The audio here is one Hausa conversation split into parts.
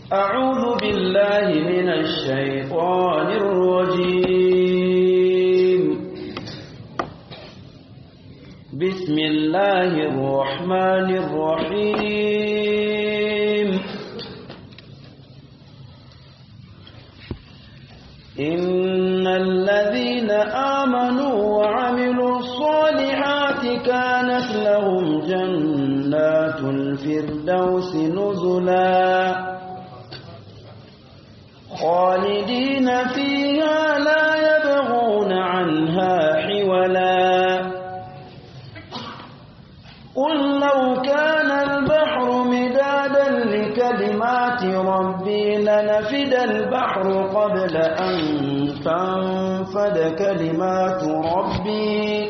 أعوذ بالله من الشيطان الرجيم بسم الله الرحمن الرحيم إن الذين آمنوا وعملوا الصالحات كانت لهم جنات الفردوس نزلا خالدين فيها لا يبغون عنها حولا قل لو كان البحر مدادا لكلمات ربي لنفد البحر قبل أن تنفد كلمات ربي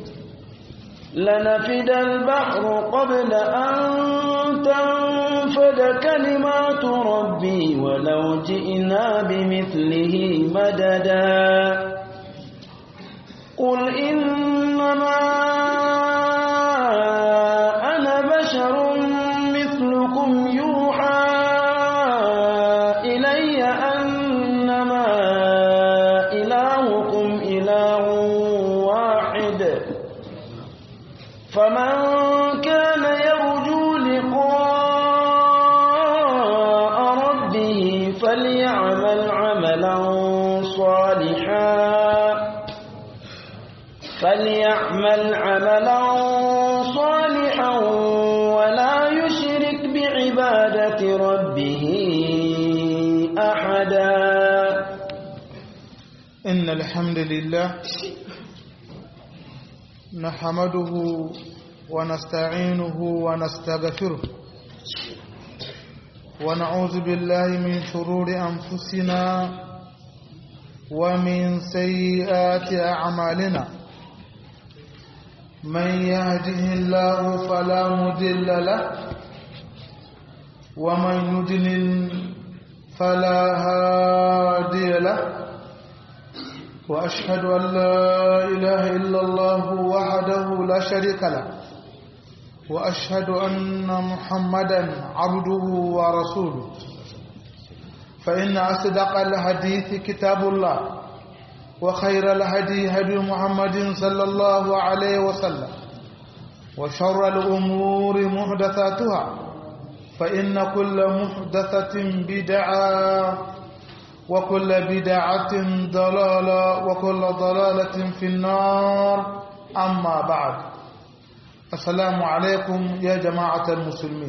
لنفد البحر قبل أن تنفد كلمات ربي ولو جئنا بمثله مددا قل إنما أنا بشر مثلكم يوحى إلي أنما إلهكم إله واحد فمن كان يرجو لقاء ربه فليعمل عملا صالحا فليعمل عملا صالحا ولا يشرك بعبادة ربه أحدا إن الحمد لله نحمده ونستعينه ونستغفره ونعوذ بالله من شرور أنفسنا ومن سيئات أعمالنا من يهده الله فلا مضل له ومن يضلل فلا هادي له وأشهد أن لا إله إلا الله وحده لا شريك له وأشهد أن محمدا عبده ورسوله فإن أصدق الحديث كتاب الله وخير الهدي هدي محمد صلى الله عليه وسلم وشر الأمور محدثاتها فإن كل محدثة بدعة وكل بدعة ضلالة وكل ضلالة في النار أما بعد السلام عليكم يا جماعة المسلمين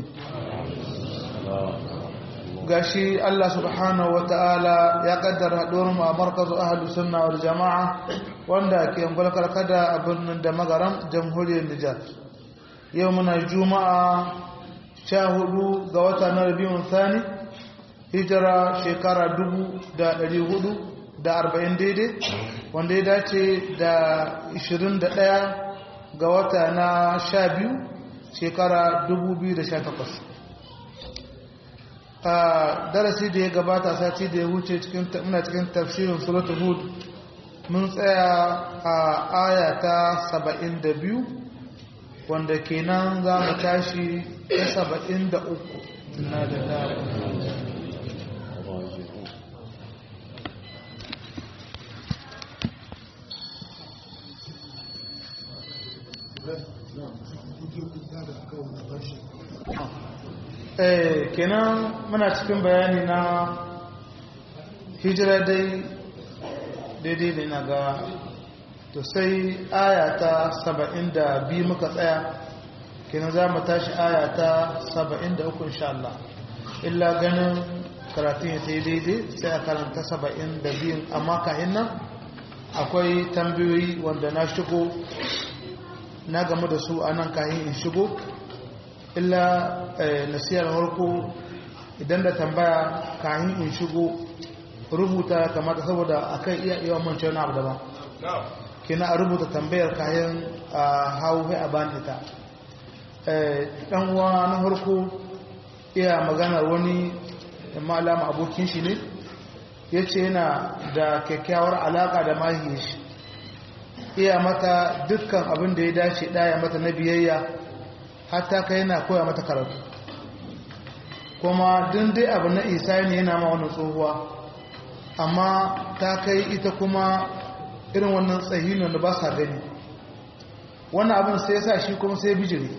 gashi Allah subhanahu wa ta'ala ya kaddara mu a markazu ahalus sunna wal jama'a wanda ke angulkar kada a birnin da magaram jamhuriyar Nijar yau muna juma'a sha hudu ga wata na rabiun thani hijira shekara dubu da ɗari hudu da arba'in daidai wanda ya dace da ishirin da ɗaya ga wata na sha biyu shekara dubu biyu da sha takwas a darasi da ya gabata sati da ya wuce muna cikin tafsirin suratul hud mun tsaya a aya ta saba'in da biyu wanda kenan za mu tashi ta saba'in da uku na da dama eh kenan muna cikin bayani na hijira dai daidai da ina ga to sai aya ta saba'in da biyu muka tsaya kenan za mu tashi aya ta saba'in da uku insha Allah illa ganin karatun ya sai daidai sai a karanta saba'in da biyun amma kahin nan akwai tambayoyi wanda na shigo na gamu da su a nan kahin in shigo illa nasiyar harko idan da tambaya kayan in shigo rubuta kamata saboda akan iya iya mance wani abu daban kina a rubuta tambayar kayan a hau a bani ita dan uwa na harko iya maganar wani malama abokin shi ne ya ce yana da kyakkyawar alaka da mahiyar shi iya mata dukkan abin da ya dace ɗaya mata na biyayya hatta kai yana koya mata karatu ko kuma duk dai abu na isa ne yana ma wani tsohuwa amma ta kai ita kuma irin wannan tsahinon da ba sa gani wannan abin sai sa shi kuma sai bijiri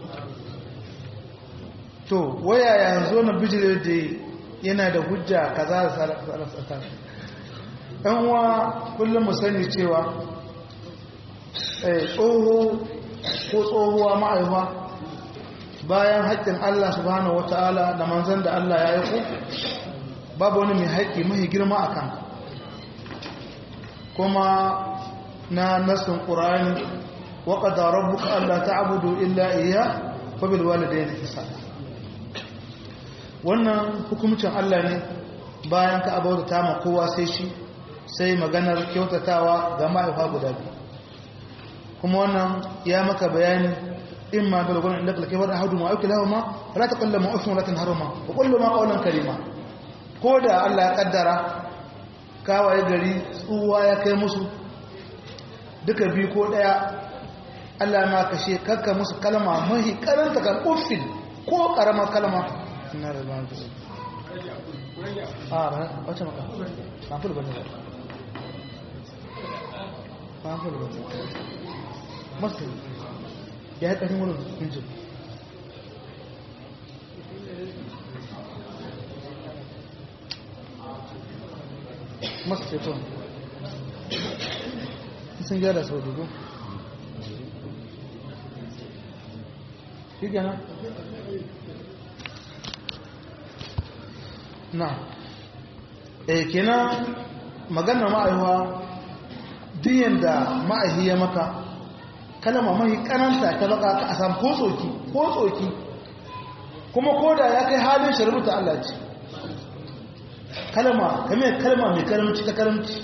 to waya yanzu na bijiri da yana da hujja kaza da sarasata ɗan uwa kullum mu sani cewa tsoho ko tsohuwa ma'aifa bayan haƙƙin Allah subhanahu wata'ala da manzan da Allah ya yi ku babu wani mai haƙƙi mahi girma a kan kuma na nasin ƙura'ani waƙada rabbuka Allah ta abudu illa iya fabil walidai da isa wannan hukumcin Allah ne bayan ka abuwa ta ma kowa sai shi sai maganar kyautatawa ga ma'aifa guda biyu kuma wannan ya maka bayani إما بلغون عندك لكبر أحدهما أو كلاهما فلا تقل لهما أف ولا تنهرهما وقل لهما قولا كريما كودا الله قدر kawai gari tsuwa ya kai musu duka biyu ko daya Allah ma kashe kakka musu kalma mahi karanta kan uffin ko karamar kalma ina da ban ta a ba wace maka ba fulu bane ba fulu bane masu ya yi ƙarfin wani injin masu ceton sun gyara sau dubu shi gana na e kenan maganar ma'aiwa diyan da ma'aihi ya maka kalama mahi karanta ta baka ka a samu ko tsoki ko tsoki kuma koda ya kai halin shari'uta Allah ce kalama kame kalma mai karamci ta karamci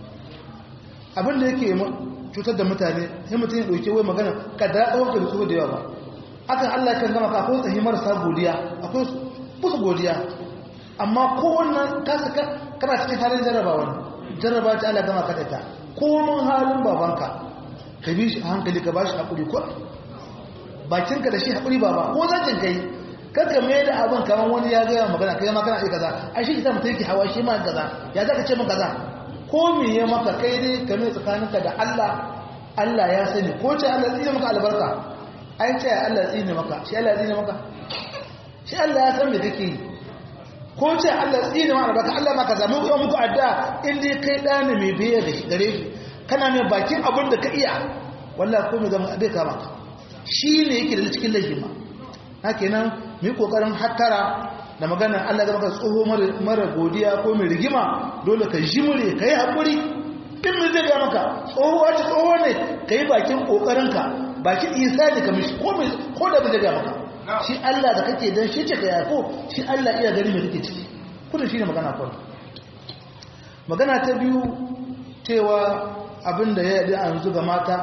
abinda yake cutar da mutane sai mutum ya ɗauke wai magana kada ya ɗauka da tsoho da yawa ba akan Allah kan gama ka akwai tsahi marasa godiya akwai musu godiya amma kowannan kasa kana cikin halin jarrabawa jarraba ta Allah gama ka da ta komun halin babanka ka bi shi a hankali ka ba shi haƙuri ko bakinka da shi haƙuri ba ba ko zancin kai kanka mai da abin kamar wani ya gaya magana kai ma kana iya kaza a shi ita mutum yake hawa shi ma kaza ya za ka ce min kaza ko me ya maka kai dai ka mai tsakaninka da Allah Allah ya sani ko ce Allah tsine maka albarka ai ce Allah tsine maka shi Allah tsine maka shi Allah ya san me kake yi ko ce Allah tsine maka albarka Allah ma kaza mu ga muku addu'a in dai kai dani mai biye gare shi kana mai bakin abin da ka iya wallah ko mai zama abin kama ka shi ne yake da cikin lahima haka nan mai kokarin hattara da maganar Allah zama ka tsoho mara godiya ko mai rigima dole ka jimure ka yi haƙuri in mai zai ga maka tsoho wace tsoho ne ka yi bakin ƙoƙarinka bakin isa ne ka mishi ko da bai zai ga maka shi Allah da kake don shi ce ka yako shi Allah iya gani mai kake ciki kudin shi ne magana kawai magana ta biyu cewa abin da ya yi a yanzu ga mata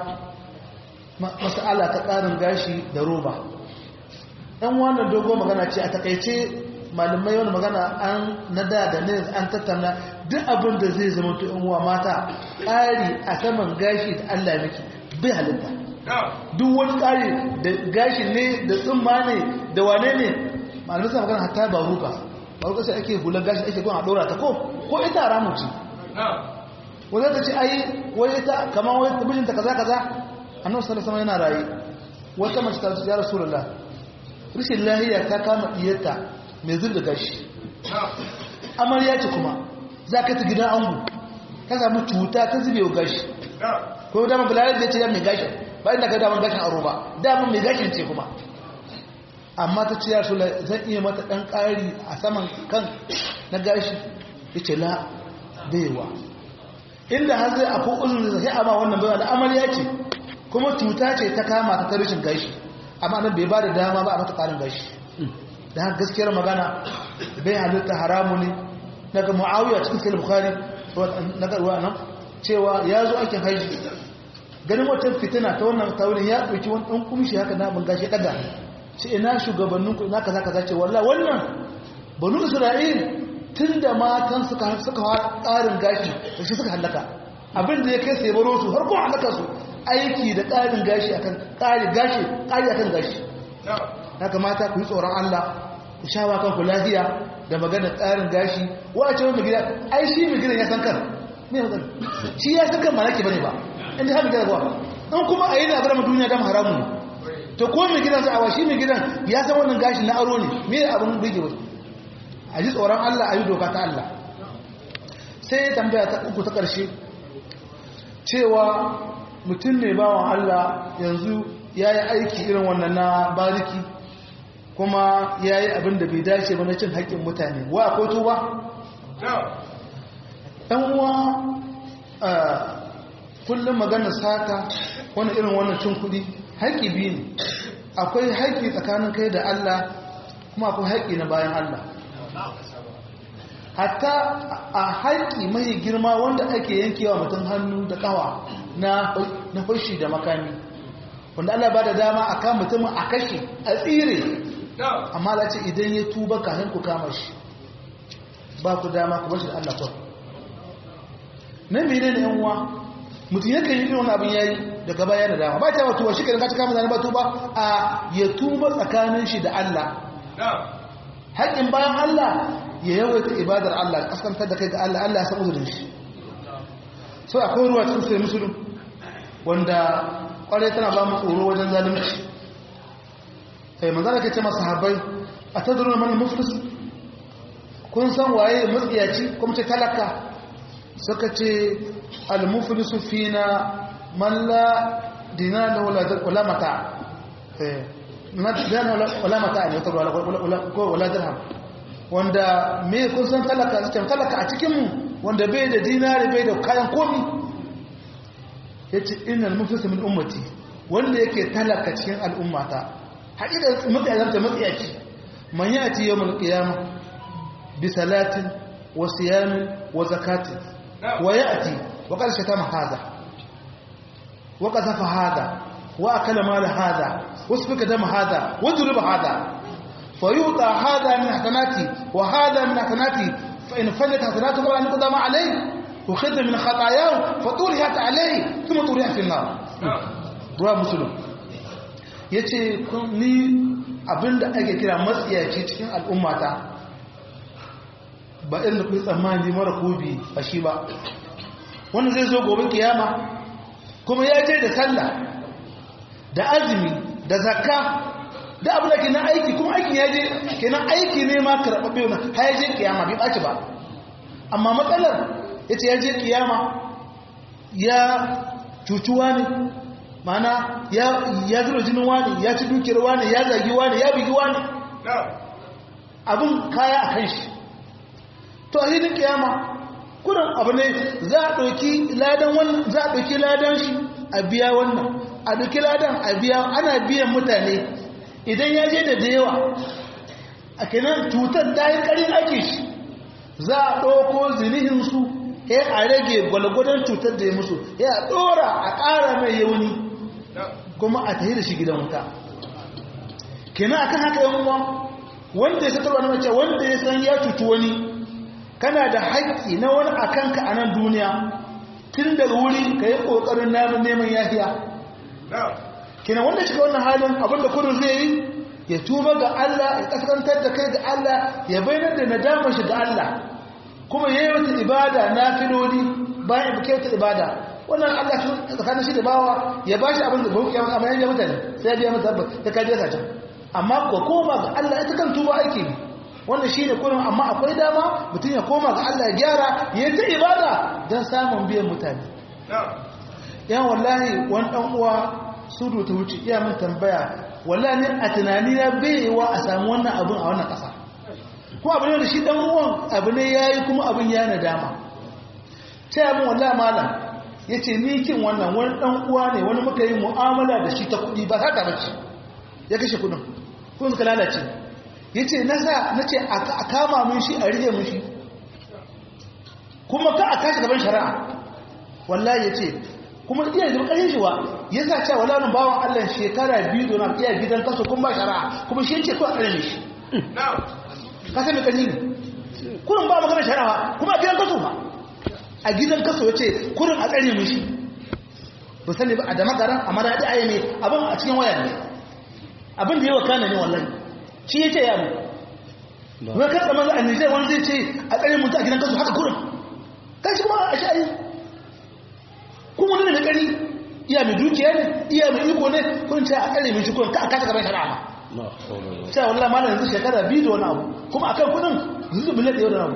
masala ta ƙarin gashi da roba ɗan wannan dogo magana ce a takaice malamai wani magana an na da da ne an tattauna duk abin da zai zama to uwa mata ƙari a saman gashi da allah miki bai halitta duk wani ƙari da gashi ne da tsumma ne da wane ne malamai suna magana hatta ba ruka ba ruka sai ake hular gashi ake gwan a ɗora ta ko ko ita ramu ce wanda ta ce ai wai ita kamar wai mijinta kaza kaza annabi sallallahu alaihi yana rayi wata mace ta ce ya rasulullah rishin lahiya ta kama diyarta mai zurda gashi amarya ce kuma za ka ta gidan angu ka samu cuta ta zube gashi ko dama bulari da ce ya mai gashi ba inda ka daman gashin aro ba daman mai gashin ce kuma amma ta ce ya rasulullah zan iya mata dan ƙari a saman kan na gashi ya ce la baiwa inda har zai akwai uzun da sai amma wannan baiwa da amarya ce kuma cuta ce ta kama ta tarishin gashi amma nan bai ba da dama ba a mata karin gashi da haka gaskiyar magana bai halitta haramu ne daga mu'awiya cikin sai bukhari na garuwa nan cewa ya zo aikin haji ganin wata fitina ta wannan taurin ya ɗauki wani ɗan kumshi haka na ban gashi ɗaga ce ina shugabannin ku ina kaza kaza ce wallah wannan banu isra'il tun da matan suka suka ƙarin gashi da shi suka hallaka abin da ya kai sai baro su har kuma hallaka su aiki da ƙarin gashi akan ƙari gashi ƙari akan gashi ya kamata ku yi tsoron Allah ku shawa kan ku lafiya da magana tsarin gashi wace wani gida ai shi mai gidan ya san kan me ya magana shi ya san kan malaki bane ba inda har gidan zuwa in kuma a yi na bar mu duniya dam haramun ne to ko mai gidan sa'awa shi mai gidan ya san wannan gashi na aro ne me abin bige wasu a ji tsoron Allah a yi doka ta Allah sai tambaya ta uku ta ƙarshe cewa mutum ne bawan Allah yanzu ya yi aiki irin wannan na bariki kuma ya yi abin da bai dace ba na cin haƙƙin mutane wa ko tuba? ɗan uwa kullum magana sata wani irin wannan cin kuɗi haƙƙi biyu ne akwai haƙƙi tsakanin kai da Allah kuma akwai haƙƙi na bayan Allah hatta a haƙƙi mai girma wanda ake yankewa mutum hannu da ƙawa na fashi da makami wanda Allah ba da dama a kan mutumin a kashe a tsire amma la ce idan ya tuba kafin ku kama shi ba ku dama ku bashi da Allah kawai nan mene ne yan uwa mutum yakan yi irin wani abin yayi daga baya da dama ba ta ba tuba shi ka ta kama zane ba tuba a ya tuba tsakanin shi da Allah haƙƙin bayan Allah ya yawaita ibadar Allah kaskantar da kai ga Allah Allah ya san uzurin shi so akwai ruwa cikin sai musulun wanda kwarai tana ba mu tsoro wajen zalunci sai manzara ke ce masu habai a tadruna man muflis kun san waye matsiyaci kuma ce talaka suka ce al muflisu fina man la dinar wala mata eh wala mata ne wala dirham wanda me kun san talaka cikin talaka a cikinmu wanda bai da dinari bai da kayan komi ya ce inal mufisa min ummati wanda yake talaka cikin al'ummata haƙiƙa matsayarta matsayaci man ya ci yau mulkiyama bi salatin wa siyamin wa zakatin wa ya ati wa ƙarshe ta mahaza wa ƙasafa hada wa akala mala hada wasu fika dama hada wa zuriba hada فيوطى هذا من حسناتي وهذا من حسناتي فإن فلت حسناته فلا يقدم عليه وخذ من خطاياه فطرحت عليه ثم طرح في النار رواه مسلم yace ni abinda ake kira matsiyaci cikin al'ummata ba irin da kuyi tsammani mara kobi a shi ba wanda zai zo gobe kiyama kuma ya je da sallah da azumi da zakka da abu da ke na aiki kuma aikin ya je kenan aiki ne ma karɓaɓɓe wani har ya je kiyama bai ɓaci ba amma matsalar ya ce ya je kiyama ya cucuwa ne mana ya zura jinin wani ya ci dukiyar wani ya zagi wani ya bigi wani abin kaya a kan shi to a hidin kiyama kudin abu ne za a ɗauki ladan wannan za a ɗauki ladan shi a biya wannan a ɗauki ladan a biya ana biyan mutane idan ya je da da yawa a kenan cutar ta yi ƙarin ake shi za a ɗauko zinihinsu ya a rage gwalgwadon cutar da ya musu ya ɗora a ƙara mai yauni kuma a tahi da shi gidan wuta kenan akan haka yan uwa wanda ya satarwa na mace wanda ya san ya cuci wani kana da haƙƙi na wani a kanka a nan duniya tun daga wuri ka yi ƙoƙarin namun neman yahiya kenan wanda shiga wannan halin abinda kudu zai yi ya tuba ga Allah ya kaskantar da kai ga Allah ya bayyana da nadamar shi ga Allah kuma ya yi wata ibada na filoli bayan ya wata ibada wannan Allah shi tsakanin shi da bawa ya ba shi abin da bauki ya amma ya mutane sai ya biya masa ta kaje sa can amma ko koma ga Allah ita kan tuba ake bi wannan shine kullum amma akwai dama mutum ya koma ga Allah ya gyara ya ta ibada dan samun biyan mutane yan wallahi wani dan uwa sudu ta wuce iya min tambaya wallahi ne a tunani na bai wa a samu wannan abin a wannan ƙasa ko abu ne da shi dan uwan abu ne yayi kuma abin ya nadama sai abin wallahi malam yace ni kin wannan wani dan uwa ne wani muka yi mu'amala da shi ta kuɗi ba haka bace ya kashe kuɗin ko suka lalace yace na sa nace a kama mun shi a rige mun shi kuma ka a kashi gaban shari'a wallahi yace kuma iya da ƙarshen shi wa ya sa cewa wala nan bawan Allah shekara biyu don iya gidan kaso kuma ba shari'a kuma shi yake ko a tsare shi ka san me kanyi ne kurin ba magana shari'a kuma a gidan kaso ba a gidan kaso yace kurin a tsare mu shi ba sani ba a da magaran amma da ayi ne abin a cikin waya ne abin da yawa kana ne wallahi shi yace ya mu wai kan tsamman a Nijar wani zai ce a tsare mutu a gidan kasu haka kurin kai shi kuma a sha'ayi kuma wani da kari iya mai dukiya ne iya mai iko ne kun ce a tsare mai shi kurin ka a kasa gaban shari'a ma cewa wallah ma yanzu shekara biyu da wani abu kuma akan kudin zuzu bilet da yau da abu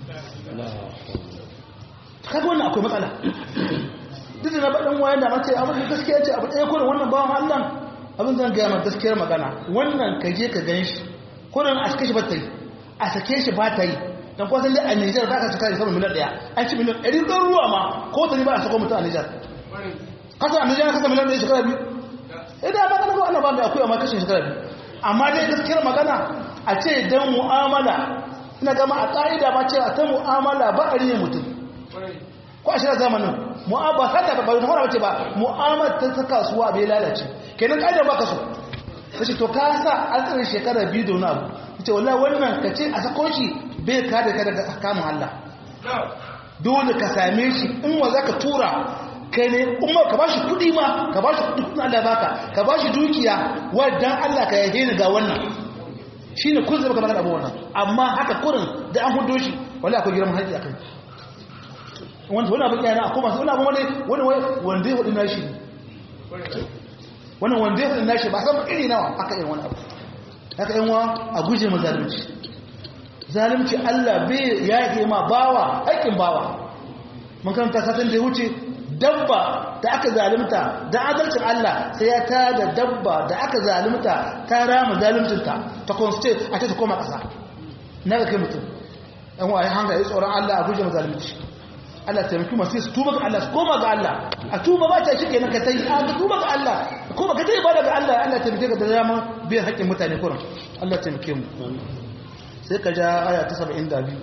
kaga wannan akwai matsala duk da na baɗin wayan da mace abin da gaskiya ce abu ɗaya kurin wannan bawan allah abin zan gaya ma gaskiyar magana wannan ka je ka gan shi kurin a sake shi ba ta yi a sake shi ba ta yi don kwasan dai a nijar za ka cika da saman miliyan ɗaya an ci miliyan ɗari ɗan ruwa ma ko ta ne ba a sako mutum a nijar kasa a nijar kasa miliyan ɗaya shekara biyu idan ba kana ko ana ba mai akwai amma kashin shekara biyu amma dai gaskiyar magana a ce dan mu'amala ina gama a ƙa'ida ma cewa ta mu'amala ba a riye mutum ko a shirar zamanin mu'amala ta ta ba mu'amala ce ba mu'amala ta ta kasuwa bai lalace kenan ƙa'ida ba ka so ta ce to ka sa an tsare shekara biyu da wani abu ta ce wallahi wannan ka ce a sako shi bai ka da ka daga kamun Allah dole ka same shi in wa za ka tura kai ne umar ka bashi kudi ma ka bashi kudi kudin Allah baka ka bashi dukiya wadan Allah ka yaje ni ga wannan shine kun zaba kamar abu wannan amma haka kurin da an hudo shi wallahi akwai girman haƙi akai wanda wannan abin yana akwai masu wannan abin wani wani wanda ya hudu nashi wannan wanda ya hudu nashi ba san iri nawa aka yi wani abu haka yan wa a guje mu zalunci zalunci Allah bai yake ma bawa haƙin bawa mun karanta satin da ya wuce dabba da aka zalimta da adalcin Allah sai ya ta da dabba da aka zalimta ta rama zalimcinta ta constitute a ta koma ƙasa na ga kai mutum ɗan wa ya hanga ya tsoron Allah a guje mazalimci Allah taimaki masu su tuba ga Allah su koma ga Allah a tuba ba ta shike na ka tai a ga tuba ga Allah koma ka tai ba daga Allah Allah taimake ka da dama biyan haƙƙin mutane kuran Allah taimake mu sai ka ja aya ta 72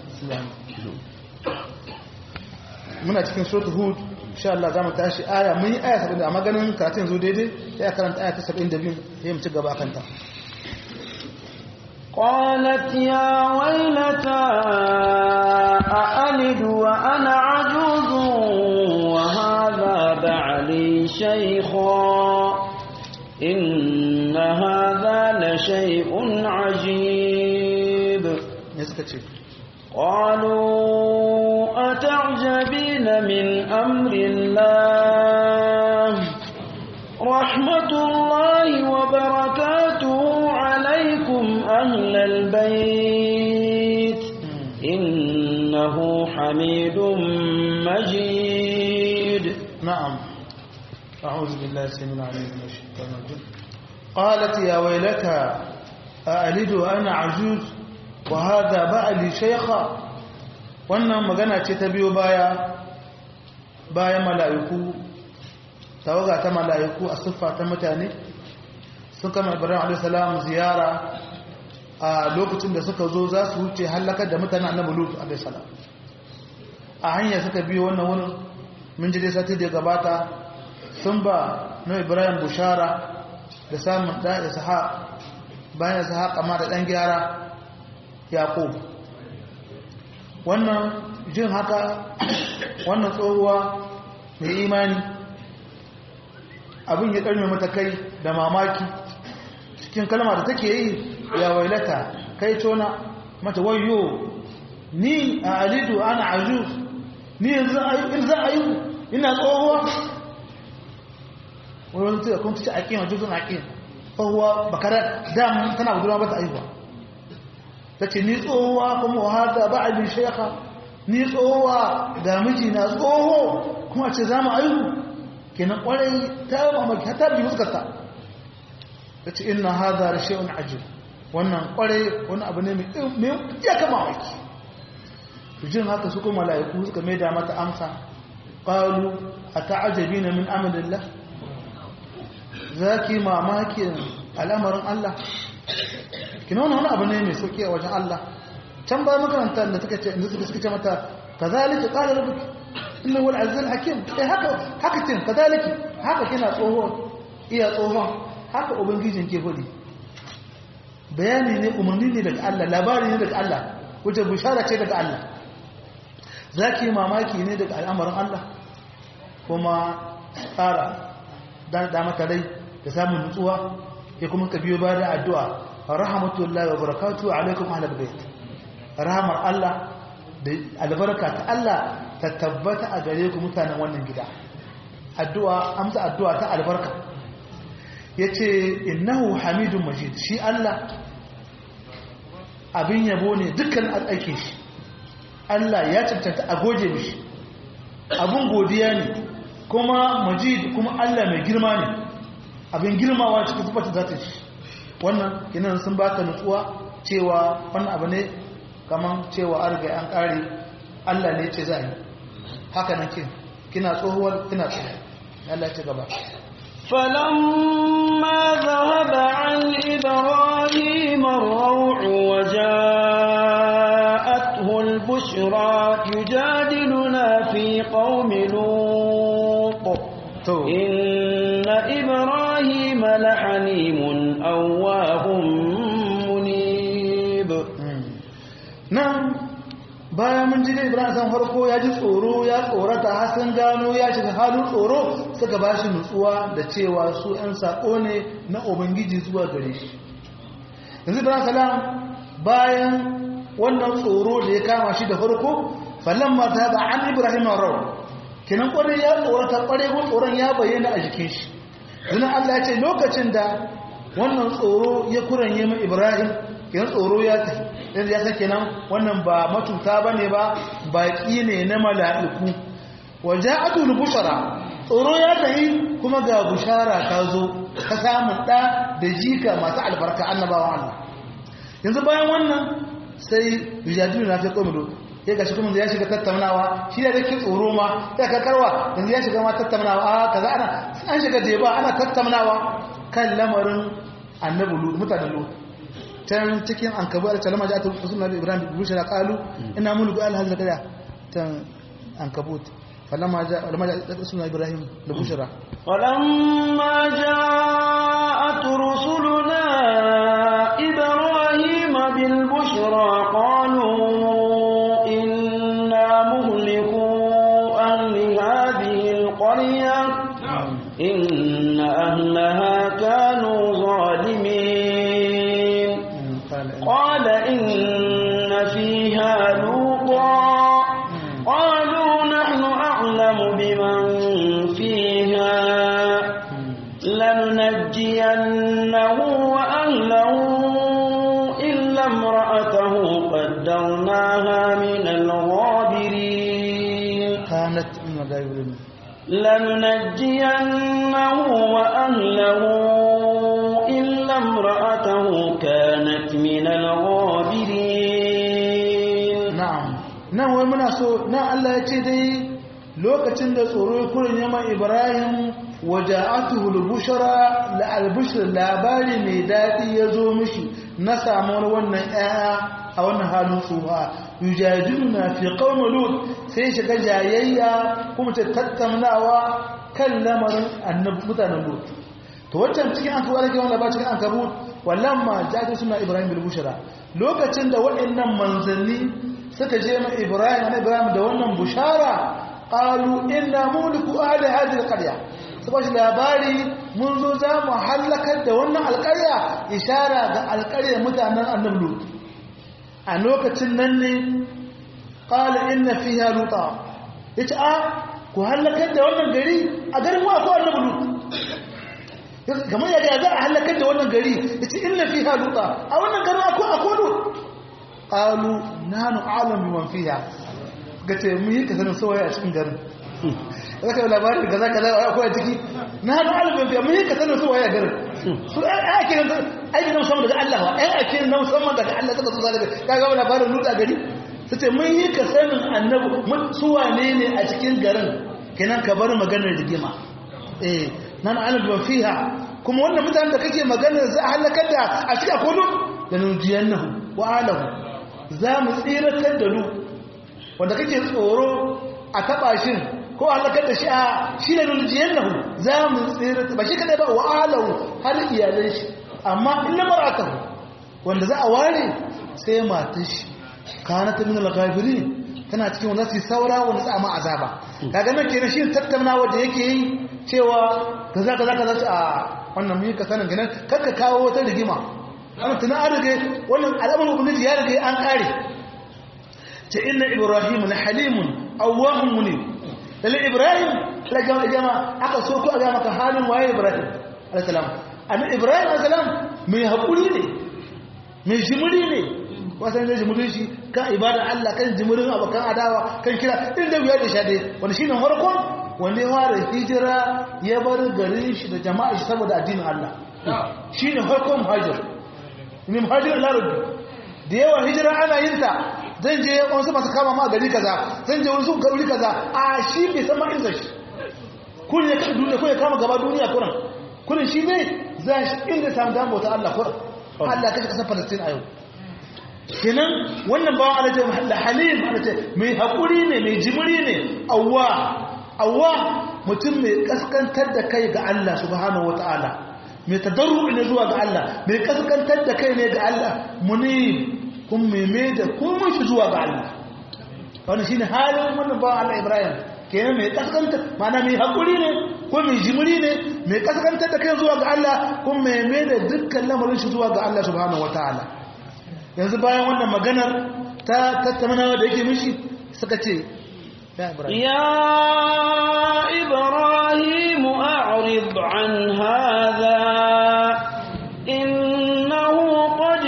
muna cikin suratul hud insha Allah zamu tashi aya mun yi aya 70 amma ganin karatun zo daidai sai karanta aya ta 72 sai mu ci gaba kan ta قالت يا ويلتى أألد وأنا عجوز وهذا بعلي شيخا إن هذا لشيء عجيب قالوا أتعجبين من أمر الله رحمة الله وبركاته عليكم أهل البيت إنه حميد مجيد نعم أعوذ بالله السميع العليم من الشيطان الرجيم قالت يا ويلتى أألد وأنا عجوز وهذا بعلي شيخا wannan magana ce ta biyo baya bayan mala'iku tawaga ta mala'iku a siffa ta mutane sun kama ibrahim a.s. ziyara a lokacin da suka zo za su wuce hallakar da mutane annabi lut a.s. a hanya suka biyo wannan wurin mun ji dai sati da gabata sun ba na ibrahim bushara da samun da isha bayan isha kama da ɗan gyara yaƙo wannan jin haka wannan tsohuwa mai imani abin ya ƙarni mata kai da mamaki cikin kalma da take yi ya wailata kai tona mata wayo ni a alidu ana ajuz ni yanzu in za a yi ina tsohuwa wani tuka kun tuci aƙin ajuzun aƙin tsohuwa bakarar dam tana budurwa ba ta aihuwa ta ce ni tsohuwa kuma wahada ba a bin sheka ni tsohuwa ga miji na tsoho kuma ce za mu aihu kenan kwarai ta mamaki ta bi fuskarta ta ce ina hada da shi'un ajiyar wannan kwarai wani abu ne mai ya kama mamaki jin haka su kuma mala'iku suka mai da mata amsa ƙalu a ta'ajabi na min amalillah za ki mamakin al'amarin Allah kina wani wani abu ne mai sauki a wajen Allah can ba makaranta da suka ce inda suka ce mata kazalika qala rabbuki inna huwal azizul hakim eh haka haka tin kazaliki haka kina tsoho iya tsohon haka ubangijin ke fadi bayani ne umarni ne daga Allah labari ne daga Allah wajen bishara ce daga Allah zaki mamaki ne daga al'amarin Allah kuma tsara dan da mata dai da samun nutsuwa ya kuma ka biyo ba da addu'a rahmatullahi wa barakatuhu alaikum ahlal bait rahamar Allah da albarka ta Allah ta tabbata a gare ku mutanen wannan gida addu'a amsa addu'a ta albarka yace innahu hamidun majid shi Allah abin yabo ne dukkan aikin shi Allah ya cancanta a goje mishi abin godiya ne kuma majid kuma Allah mai girma ne abin girmawa cikin sifata zata shi wannan kinan sun baka nutsuwa cewa wannan abu ne kaman cewa an riga an kare Allah ne ce zai haka nan kin kina tsohuwar kina tsohuwa Allah ce gaba فلما ذهب عن إبراهيم الروع وجاءته البشرى يجادلنا في قوم لوط إن إبراهيم لحليم أواه منيب نعم bayan mun ji da ibrahim san farko ya ji tsoro ya tsorata har sun gano ya shiga halin tsoro suka ba shi nutsuwa da cewa su 'yan saƙo ne na ubangiji zuwa gare shi yanzu ibrahim salam bayan wannan tsoro da ya kama shi da farko falon mata da an ibrahim rau kinan kwarai ya tsorata kwarai ko tsoron ya bayyana a jikin shi zina allah ya ce lokacin da wannan tsoro ya kuranye mai ibrahim kinan tsoro ya tafi yanzu ya san kenan wannan ba matuta ba ne ba baƙi ne na mala'iku waje atul bushara tsoro ya tafi kuma ga bushara ta zo ta samun ɗa da jika masu albarka annabawan Allah yanzu bayan wannan sai rijadu na fi komido ya gashi kuma ya shiga tattaunawa shi da dake tsoro ma ya kakarwa yanzu ya shiga ma tattaunawa a kaza ana an shiga jeba ana tattaunawa kan lamarin annabi mutanen lut can cikin an kabu da talama ja'atu rasul nabi ibrahim bi bushra qalu inna mulku al hadha kada tan an kabut falamma ja'a falamma ja'a rasul nabi ibrahim bi bushra falamma ja'at rusuluna ibrahim bil bushra qalu inna muhliku ahli hadhihi al qaryah inna ahlaha kanu zalimin قال إن فيها لوطا قالوا نحن أعلم بمن فيها لننجينه وأهله إلا امرأته قدرناها من الغابرين كانت من الغابرين لننجينه وأهله إلا امرأته كانت من الغابرين نعم nan wai muna so na Allah ya ce dai lokacin da tsoro ya kurin yaman Ibrahim waja'atuhu al-bushra la al-bushra labari mai dadi ya zo mishi na samuwar wannan ƴaƴa a wannan halin tsufa yujadiluna fi qaum lut sai shiga jayayya kuma ta tattaunawa kan lamarin annabi mutanen lut to wancan cikin an kawo rage wanda ba cikin an kabu wallan ma jaji suna ibrahim bil bushra lokacin da waɗannan manzanni suka je ma ibrahim na ibrahim da wannan bushara qalu inna muliku ahli hadhihi alqarya saboda labari mun zo za mu halakar da wannan alƙarya ishara ga alƙaryar mutanen annabi lut a lokacin nan ne qala inna fiha luta yace a ku halakar da wannan gari a garin wa ko annabi lut kamar yadda za a halakar da wannan gari ya ce inna fi haluta a wannan garin akwai akwado ƙalu na hannu alam bi man fiya ga ce mu yi kasanin sawaye a cikin garin za ka yi labarin da kaza kaza akwai a ciki na hannu alam bi man fiya mu yi kasanin sawaye a garin su ɗan ake nan aiki na musamman daga Allah wa ɗan ake na musamman daga Allah suka so zalaga ka ga labarin lutsa gari su ce mun yi kasanin annabi su wane ne a cikin garin kenan ka bar maganar rigima eh nan alad fiha kuma wannan mutanen da kake magana za a halakar da a cikin kudu da nujiyannahu wa alahu za mu tsiratar da lu wanda kake tsoro a taba shin ko halakar da shi a shi da nujiyannahu za mu tsiratar ba shi kadai ba wa alahu har iyalan shi amma illa mar'atahu wanda za a ware sai matar shi kanat min al-ghafirin tana cikin wanda su saura wanda su amma azaba kaga nan kenan shi tattaunawa da yake yi cewa kaza kaza kaza a wannan mun ka sanin ganin kakka kawo wata rigima amma tuna an rige wannan al'amarin ubangiji ya rige an kare ce inna ibrahim la halimun awwahun munib lalle ibrahim la jama'a jama'a aka so ko ga maka halin waye ibrahim alayhi salam annabi ibrahim alayhi salam mai hakuri ne mai jimuri ne wasan da jimurin shi kan ibadar Allah kan jimurin abokan adawa kan kira inda wuya da shade wanda shine farkon wanda ya fara hijira ya bar garin shi da jama'a shi saboda addinin Allah shine farkon muhajir ne muhajir larabi da yawa hijira ana yin ta zan je wasu masu kama ma gari kaza zan je wasu gari kaza a shi bai san ma inda shi kun ya kada duniya kun ya kama gaba duniya kuran kurin shi ne za shi inda samu damu ta Allah kuran Allah kashe kasar Palestine a yau kenan wannan bawan Allah ce mahalla halim Allah ce mai haƙuri ne mai jimiri ne awwa awwa mutum mai kaskantar da kai ga Allah subhanahu wataala mai tadarru ne zuwa ga Allah mai kaskantar da kai ne ga Allah muni kun meme da komai shi zuwa ga Allah wannan shine halin wannan bawan Allah Ibrahim kenan mai kaskantar mana mai haƙuri ne ko mai jimiri ne mai kaskantar da kai zuwa ga Allah kun meme da dukkan lamarin shi zuwa ga Allah subhanahu wataala yanzu bayan wannan maganar ta tattaunawa da yake mishi suka ce ya ibrahim a'rid an hadha innahu qad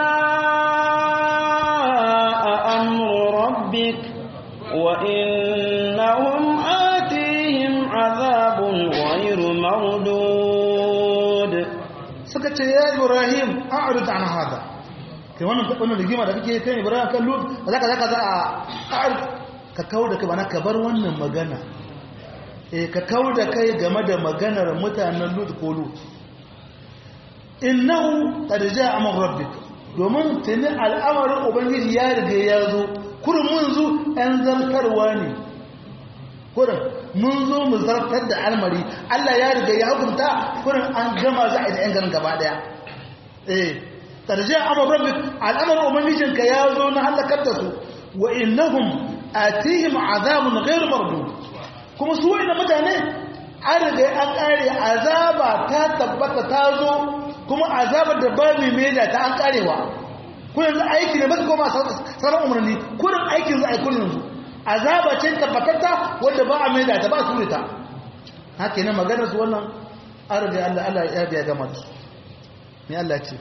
jaa amru rabbik wa innahum atihim adhabun ghayru mardud suka ce ya ibrahim a'rid an hadha kai wannan wannan rigima da kake kai Ibrahim kan Lut zaka zaka za a ka kawo da kai bana ka bar wannan magana eh ka kawo da kai game da maganar mutanen Lut ko Lut innahu qad jaa amr rabbik domin tuni al'amarin ubangiji ya riga ya zo kurin mun zo ɗan zartarwa ne kurin mun zo mu zartar da almari Allah ya riga ya hukunta kurin an gama za a yi da ‘yan garin gaba ɗaya eh tarjiya amur rabbik al'amar ubangijinka ya zo na halakar da su wa innahum atihim azabun ghairu mardud kuma su wa'ina mutane an riga an kare azaba ta tabbata ta zo kuma azabar da ba mai meda ta an karewa ku yanzu aiki ne baka koma sauran umarni kurin aikin za a yi kurin yanzu azaba ce tabbatatta wanda ba a meda ta ba su ta haka ne maganar su wannan an riga Allah Allah ya biya gama da su me Allah ce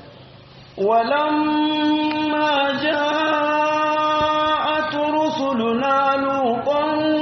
ولما جاءت رسلنا لوطا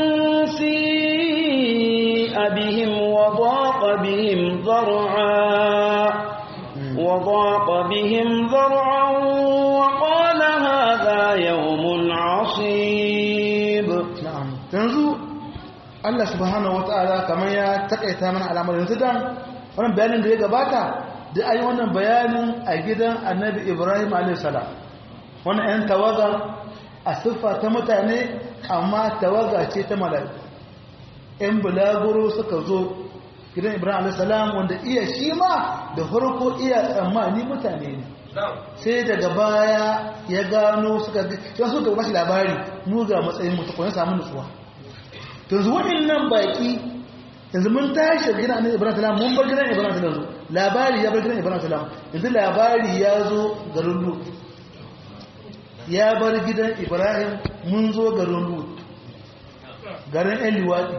سيء بهم وضاق بهم ذرعا وضاق بهم ذرعا وقال هذا يوم عصيب na'am yanzu Allah subhanahu wataala kamar ya takaita mana alamar yanzu dan wannan bayanin da ya gabata da ayi wannan bayanin a gidan Annabi Ibrahim alayhis salam wannan ɗan tawaga a siffa ta mutane amma tawaga ce ta mala'iku ɗan bulaguro suka zo gidan Ibrahim alayhis salam wanda iya shi ma da farko iya tsammani mutane ne sai daga baya ya gano suka ga suka bashi labari mu ga matsayin mutu ko ya samu nutsuwa yanzu waɗannan baƙi yanzu mun tashi gidan annabi ibrahim salam mun bar gidan ibrahim salam labari ya bar gidan ibrahim salam yanzu labari ya zo garin lut ya bar gidan ibrahim mun zo garin lut garin ɗan liwaɗi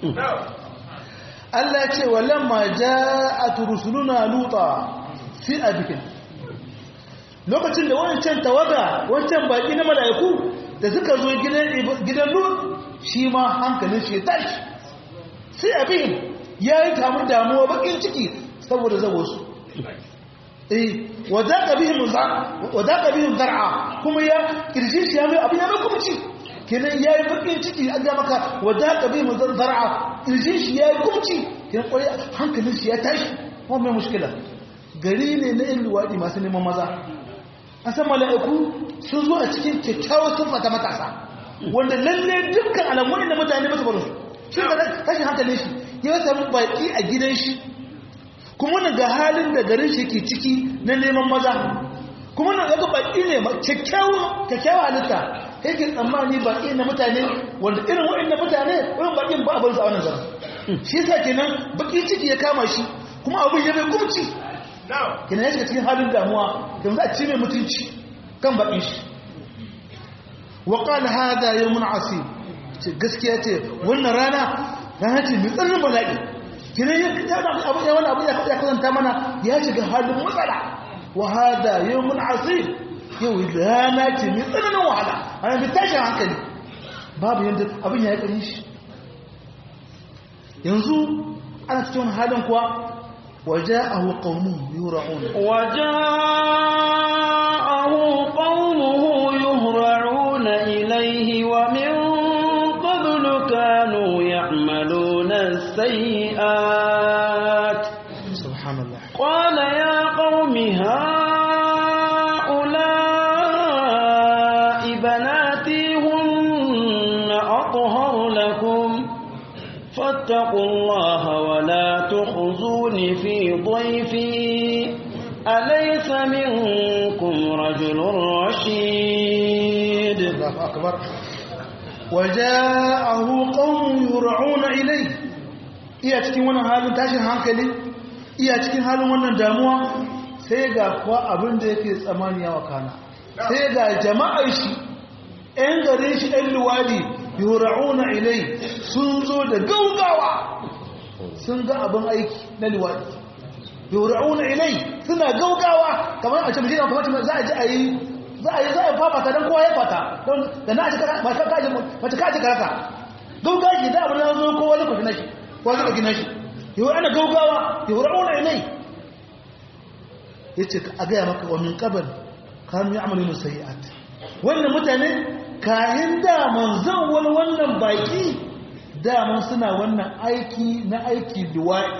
Allah ce wa lamma ja'at rusuluna luta fi abikin lokacin da wancan tawaga wancan baki na mala'iku da suka zo gidan lut shi ma hankalin shi ya tashi sai abin ya yi kamun damuwa bakin ciki saboda zago su eh wadaka bihim zar'a kuma ya kirji shi ya mai abin ya mai kuma ci kenan ya yi bakin ciki an ga maka wadaka bihim zar'a kirji shi ya yi kuma ci kenan kwarai hankalin shi ya tashi kuma mai mushkila gari ne na yin luwaɗi masu neman maza an san mala'iku sun zo a cikin kyakkyawar siffa ta matasa wanda lalle dukkan alamun da mutane masu baro shi ga tashin hankalin shi ya samu baki a gidan shi kuma wannan ga halin da garin shi ke ciki na neman maza kuma wannan ga baki ne kyakkyawa halitta kai ke tsammani baki na mutane wanda irin waɗanda mutane wurin bakin ba abin sa wannan zara shi yasa kenan baki ciki ya kama shi kuma abin ya bai kumci kenan ya shiga cikin halin damuwa yanzu a ci mai mutunci kan bakin shi wa qala hada yawmun asib ce gaskiya ce wannan rana rana ce mai tsananin bala'i kinan ya abu ya wani abu ya kasanta mana ya shiga halin matsala wa hada yawmun asib yau rana ce mai tsananin wahala ana mai tashin hankali babu yadda abin ya yi ƙarin shi yanzu ana cikin halin kuwa waje a hukamun yura'un وجاءه قومه يهرعون إليه ومن قبل كانوا يعملون السيئات subhanallah قال يا قوم هؤلاء بناتي هن أطهر لكم فاتقوا الله ولا تخزوني في ضيفي أليس منكم رجل رشيد Allahu akbar waja'ahu qaumun yur'una ilay iya cikin wannan halin tashin hankali iya cikin halin wannan damuwa sai ga kuwa abin da yake tsamani ya wakana sai ga jama'ar shi ɗan garin shi ɗan luwadi yur'una ilay sun zo da gaugawa sun ga abin aiki na luwadi yur'una ilay suna gaugawa kamar a ce mutum kamar za a ji a yi za a yi za a fafata don kowa ya fata don da na ci mace kaji mace kaji karaka gaugawa ke da abin da zo kowa zai kwafi nashi kowa zai kwafi nashi yau ana gaugawa yau ra'una ilai ya ce a gaya maka wa min kabar kanu ya amalin sayi'at wannan mutane kayan daman zan wani wannan baki daman suna wannan aiki na aiki duwa'i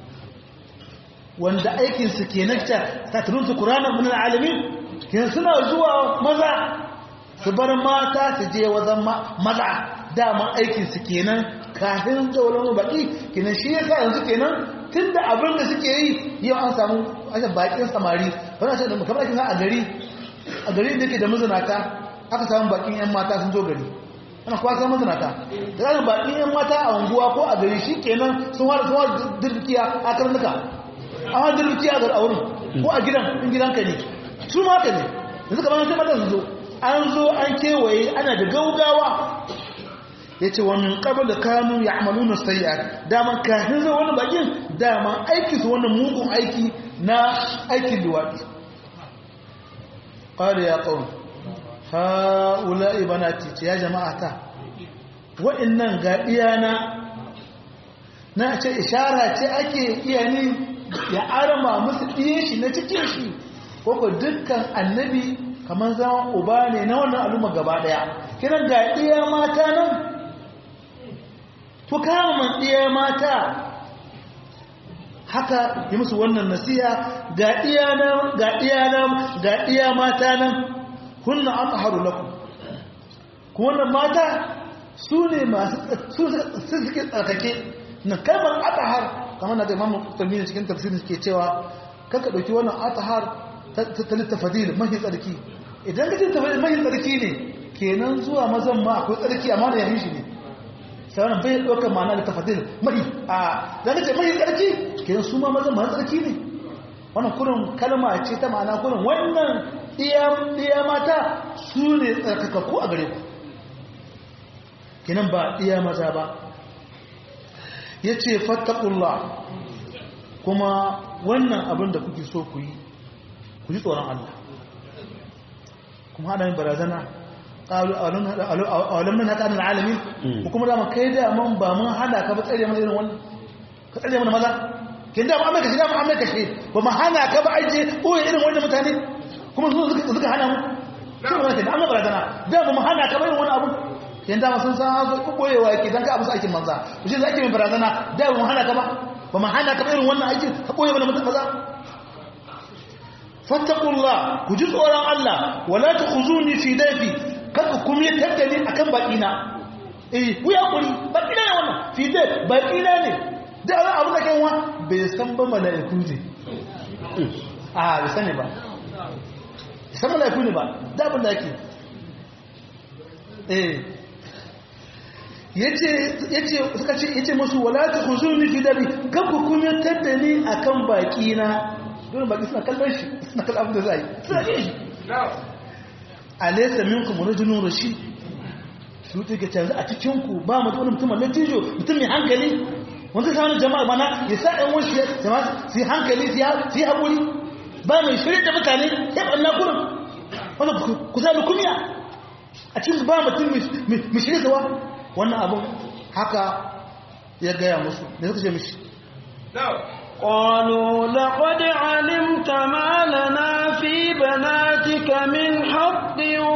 wanda aikinsu ke nakta ta turunta kuranan min alamin kin suna zuwa maza su bar mata su je wajen maza daman aikinsu kenan kafin tsauran baki kenan shi yasa yanzu kenan tun da abin da suke yi yau an samu aka bakin samari wani ce da kamar ake a gari a gari da ke da mazinata aka samu bakin yan mata sun zo gari ana kuwa samun mazinata da zanen bakin yan mata a unguwa ko a gari shi kenan sun wada sun wada dirkiya a karnuka a wada dirkiya a wurin ko a gidan in gidanka ne su ma ka ne yanzu kamar sai mata su zo an zo an kewaye ana da gaugawa ya ce wa min ƙabar da kanu ya amalu na sayi'ar daman kafin zai wani bakin daman aiki su wannan mugun aiki na aikin luwaɗi ƙari ya ƙaun ha'ula ibanati ce ya jama'a ta wa'innan ga iyana na ce ishara ce ake iya ni ya arama musu ɗiye shi na cikin shi koko dukkan annabi kamar zama uba ne na wannan al'umma gaba daya kiran ga iya mata nan ku kama man iya mata haka yi musu wannan nasiya ga iya nan ga iya nan ga iya mata nan kunna atharu lakum ku wannan mata su ne masu su suke tsarkake na kalmar athar kamar na da imamu tsamini cikin tafsirin suke cewa kaka dauki wannan athar ta littafadil mahi tsarki idan ka littafadil mahi tsarki ne kenan zuwa mazan ma akwai tsarki amma da yahin shi ne sauran bai ɗaukar ma'ana littafadil mahi a da ce mahi tsarki kenan su ma mazan mahi tsarki ne wannan kurin kalma ce ta ma'ana kurin wannan iya mata su ne tsarkakakku a gare ku kenan ba iya maza ba ya ce fattakullah kuma wannan abin da kuke so ku yi ku ji tsoron Allah kuma hada yin barazana ƙalu a walam nan haka anil alamin ko kuma da kai da man ba mun hana ka ba tsare mana irin wannan ka tsare mana maza kin da mu amma kashi da mu amma kashi ba mu hana ka ba aje koyi irin wannan mutane kuma su suka suka hana mu shi ne wannan amma barazana da ba mu hana ka ba irin wannan abu kin da sun san hazo ku koyewa yake dan ka abu aikin manza shi zaki min barazana da ba mu hana ka ba ba mu hana ka ba irin wannan aikin ka koyi mana maza fattakullah ku ji tsoron Allah wala tukhuzuni fi dayfi kada ku mi tattali akan bakina eh ku ya kuri bakina ne wannan fi dayf bakina ne da Allah abu da kai wa bai san ba malaiku ne a bai sani ba san malaiku ne ba da abin da yake eh yace yace suka ce yace musu wala tukhuzuni fi dayfi kada ku mi tattali akan bakina dole baki suna kallon shi suna kallon abin da za yi suna yi shi alaisa minkum rajulun rashid lutu ke canza a cikinku ba mu wani mutum mai tijo mutum mai hankali wanda sa wani jama'a mana ya sa ɗan wani jama'a su yi hankali su yi haƙuri ba mai shirya da mutane ya ɓanna kurin wanda ku sa lukumiya a cikin ba mutum mai shirya da wannan abin haka ya gaya musu da suka ce mishi قالوا لقد علمت ما لنا في بناتك من حق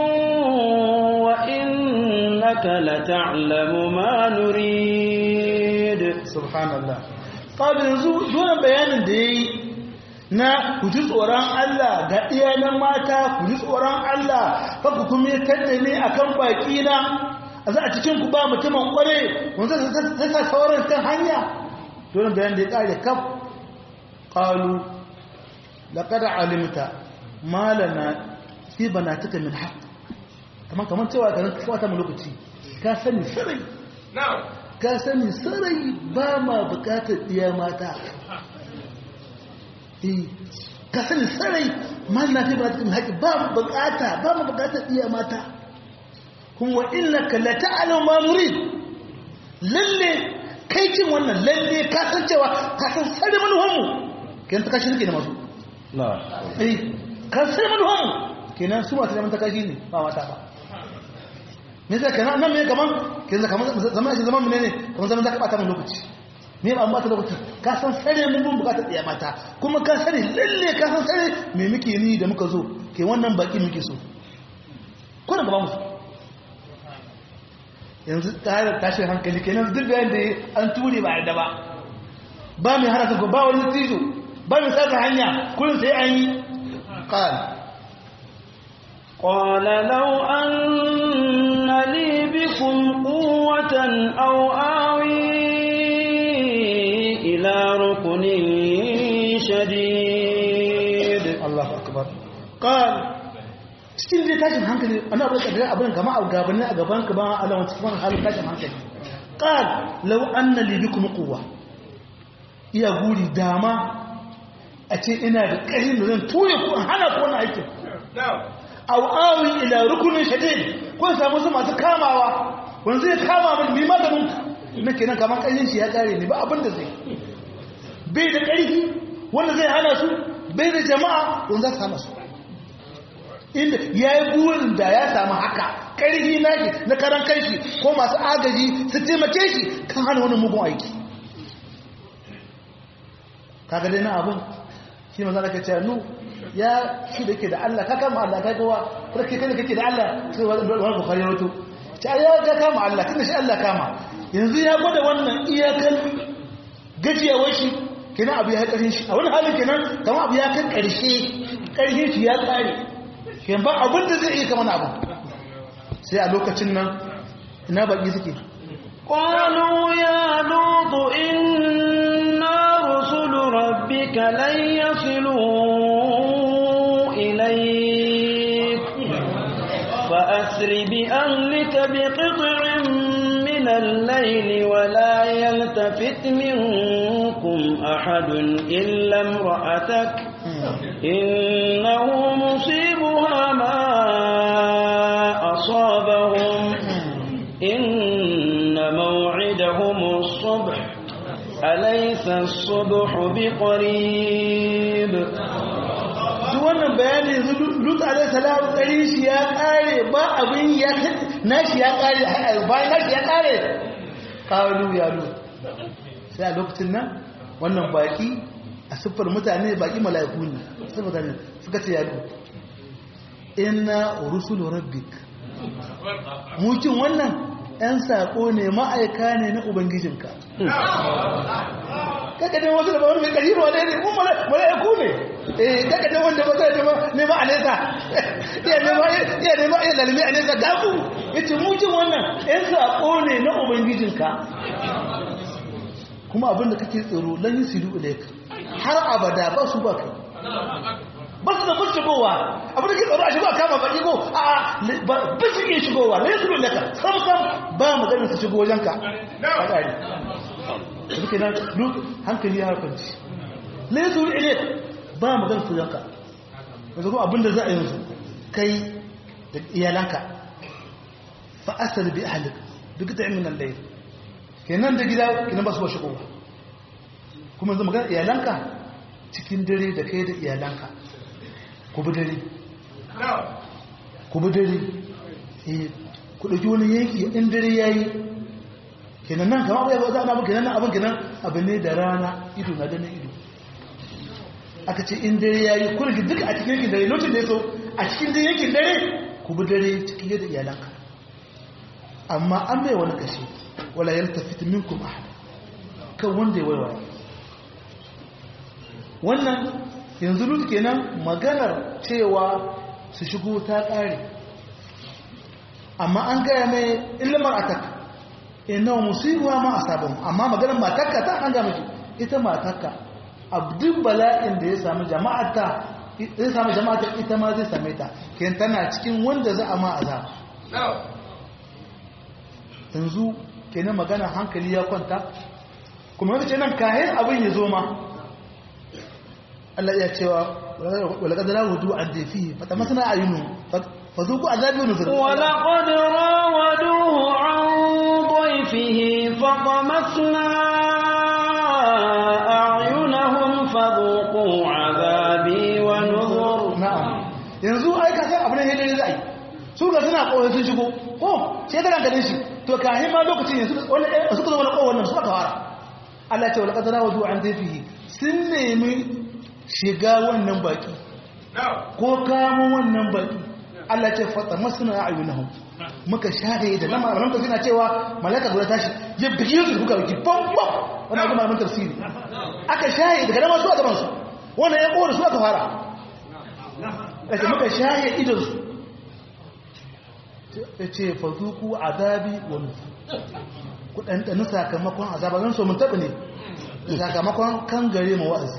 وإنك لتعلم ما نريد سبحان الله قال yanzu dole bayanin da yayi na ku ji tsoron Allah ga iyalan mata ku ji tsoron Allah fa ku kuma kadda ne akan baki na a za a cikin ku ba mutumin kware wanda zai sa sauran kan hanya dole bayanin da ya kare kaf qalu laqad alimta ma lana fi banatika min haqq kaman kaman cewa garin kawa ta lokaci ka sani sarai ka sani sarai ba ma bukatar diya mata eh ka sani sarai ma lana fi banatika min haqq ba mu bukata ba mu bukatar diya mata kuma innaka la ta'lamu ma nurid lalle kai cin wannan lalle ka san cewa ka san sarai manuhanmu kenan ta kashi suke da masu eh kan sai manuhan kenan su masu neman ta kashi ne ba mata ba me sai kenan nan me kaman kenan kaman zama shi zaman mene ne kaman zaman zaka bata mun lokaci me ba mata lokaci ka san sare mun bin bukatar tsaya mata kuma ka sani lalle ka san sare me muke ni da muka zo ke wannan baki muke so ko da ba mu yanzu tare tashin hankali kenan duk da yanda an ture ba da ba ba mai harasa ko ba wani tijo ba mai saka hanya kullum sai an yi qal qala law anna li bikum quwwatan aw awi ila rukunin shadid Allahu akbar qal cikin dai tashin hankali ana abin da abin gama a gabanin a gaban ka ba Allah wani cikin halin tashin hankali qal law anna li bikum quwwa iya guri dama a ce ina da ƙarin da zan ture ko hana ko wani aikin aw awi ila rukunin shadid ko samu su masu kamawa wani zai kama min mi maganin na kenan kamar ƙarfin shi ya kare ni ba abin da zai bai da ƙarfi wanda zai hana su bai da jama'a wanda za su hana su inda ya yi burin da ya samu haka ƙarfi na shi na karan kanshi ko masu agaji su taimake shi kan hana wani mugun aiki kaga dai na abin shi ma zaka ce nu ya shi da yake da Allah ka kama Allah ka gawa farke kai kake da Allah sai wani bukhari wato ta ya ga kama Allah tunda shi Allah kama yanzu ya gwada wannan iyakan gajiyawar shi kenan abu ya karin shi a wani halin kenan kamar abu ya kan karshe karshe shi ya kare kenan ba abin da zai iya kama na abu sai a lokacin nan ina baki suke قالوا يا لوط إنا رسل ربك لن يصلوا إليك فأسر بأهلك بقطع من الليل ولا يلتفت منكم أحد إلا امرأتك إنه مصيبها ما أصابهم إن موعدهم الصبح أليس الصبح بقريب duk wannan bayani yanzu lut alaihi salam kare shi ya kare ba abin ya nashi ya kare bayan nashi ya kare kawo ya lut sai a lokacin nan wannan baki a siffar mutane baki mala'iku ne sai mutane suka ce ya lut inna rusulu rabbik mukin wannan ‘yan saƙo ne ma'aika ne na Ubangijinka. Kakadin wasu da ba wani mai ƙari ba ne ne, kuma mala'iku ne. Eh, kakadin wanda ba zai nema a nesa, iya nema iya lalmi a nesa gafu. Ya ce mukin wannan ‘yan saƙo ne na Ubangijinka. Kuma abin da kake tsoro lan yi siru ilaika, har abada ba su ba kai. ba su da kun shigowa abin da ke tsaro a shigo a kama baki ko a ba su iya shigowa ne su laka sam sam ba mu ganin su shigo wajenka a ƙari da suke nan duk hankali ya harfanci ne su ile ba mu ganin su yanka yanzu kuma abin da za a yanzu kai da iyalanka fa asal bi ahlik duk da min al-layl kenan da gida kenan ba su ba shigo kuma yanzu magana iyalanka cikin dare da kai da iyalanka ku bi dare ku bi dare eh ku dauki wani yanki in dare yayi kenan nan kamar ya za a namu kenan abin kenan abu ne da rana ido na ganin ido aka ce in dare ya yi kurgi duka a cikin yankin dare lokacin da ya so a cikin dare yankin dare ku bi dare cikin yadda iyalanka amma an bai wani kashe wala yalta fitimin kuma kan wanda ya waiwa wannan yanzu lut kenan maganar cewa su shigo ta ƙare amma an gaya mai ilmar ataka ina musibuwa ma a sabon amma maganar matakka ta an gama ita matakka abdin bala'in da ya sami jama'ata ya sami jama'ata ita ma zai same ta ken tana cikin wanda za a ma azab yanzu kenan magana hankali ya kwanta kuma yadda ce nan kayan abin ya zo ma Allah ya cewa wala kadara wudu an dafi fata masana ayunu fa zuku azabi wa nuzur wala qad rawaduhu an ضيفه فطمسنا أعينهم فذوقوا عذابي ونذر na'am yanzu ai ka san abin da zai su ga suna koyi sun shigo ko sai da ranka shi to kahin ma lokacin yanzu wannan suka zo wannan kowannan su aka fara Allah ya ce wala qadara wudu an dafihi sun nemi shiga wannan baki ko kamo wannan baki Allah ce fata masuna ayunahum muka share da lama malaman tafsiri na cewa malaka guda tashi ya bige su buga biki bam bam wannan kuma malaman tafsiri aka share daga lama su a gaban su wannan ya kowar su aka fara kace muka share idan su yace fazuku azabi wa nufur ku dan dan sakamakon azaba zan so mun tabi ne sakamakon kan gare mu wa'azi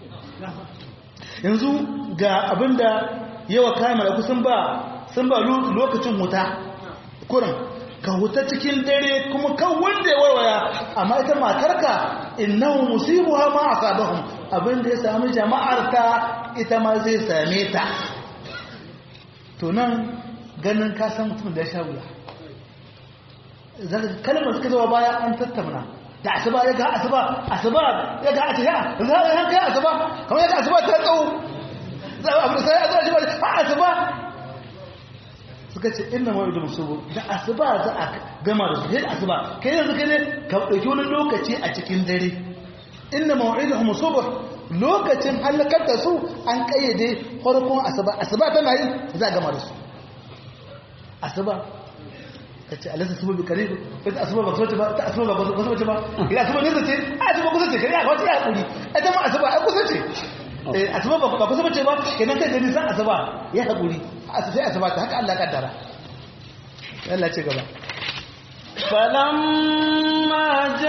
yanzu ga abinda yawa kayan malaku sun ba sun ba lokacin wuta kurin ka wuta cikin dare kuma kan wanda ya warwaya amma ita matarka innahu musibuha ma asabahum abinda ya sami jama'ar ta ita ma zai same ta to nan ganin ka san mutum da ya sha wuya kalmar suka zuwa baya an tattauna da asuba ya ga asuba asuba ya ga asuba za a yanka ya asuba kamar ya ga asuba ta tsawo za a abu sai a zuwa shi ba a asuba suka ce inna mawa'idu musubu da asuba za a gama da su yadda asuba kai yanzu kai ne ka ɗauki wani lokaci a cikin dare inna mawa'idu musubu lokacin halakar da su an kayyade farkon asuba asuba tana yi za a gama da su asuba ka ce alisa su bi kare ita asuba ba kusa ba ta asuba ba kusa ce ba ila asuba ne ce a asuba kusa ce kare a wata ya hakuri ita ma asuba ai kusa ce asuba ba kusa ce ba kenan kai gani san asuba ya hakuri sai asuba ta haka Allah kaddara Allah ce gaba فلما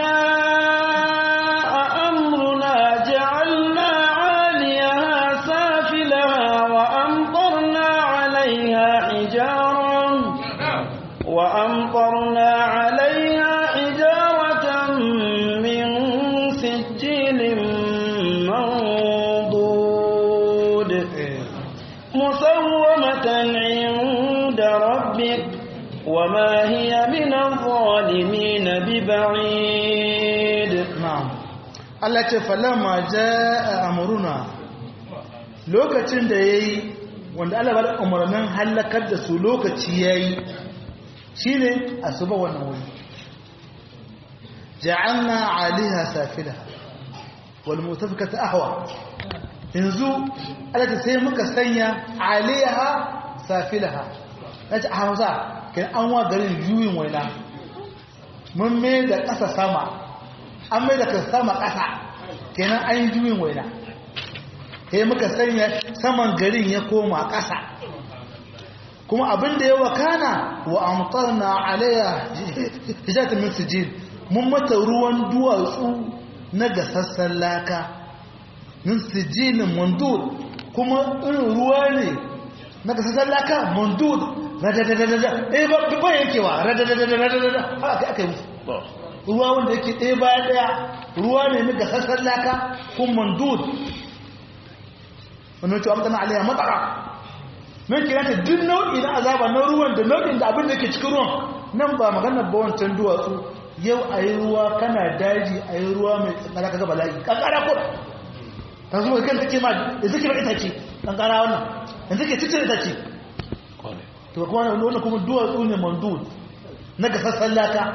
جاء أمرنا جعلنا عاليها سافلها وأمطرنا عليها حجارا وأمطرنا عليها حجارة من سجيل منضود مسومة عند ربك وما هي من الظالمين ببعيد na'am Allah ce falamma jaa amruna lokacin da yayi wanda Allah bada umarnin halakar da su lokaci yayi shine asuba wannan wuri ja'alna 'aliha safilaha wal mutafikata ahwa yanzu Allah ta sai muka sanya 'aliha safilaha nace a Hausa kin an wa garin juyin waina mun mai da ƙasa sama an mai da ƙasa sama ƙasa kenan an yi juyin waina sai muka sanya saman garin ya koma ƙasa kuma abin da ya wakana wa amtarna alayya hijatan min sijil mun mata ruwan duwatsu na gasassan laka min sijilin mandud kuma irin ruwa ne na gasassan laka mandud radadadadada ɗaya ba ba yankewa radadadadada haka aka yi musu ruwa wanda yake ɗaya bayan ɗaya ruwa ne na gasassan laka kun mandud wani wacce amtana alaiya matsara mai kira ta duk nau'i na azaba na ruwan da nau'in da abin da ke cikin ruwan nan ba maganar ba wancan duwatsu yau a yi ruwa kana daji a yi ruwa mai kankara kaga bala'i kankara ko ta zuwa kan take ma da suke ba itace kankara wannan da suke cikin itace to kuma wannan kuma duwatsu ne mandud na gasassan laka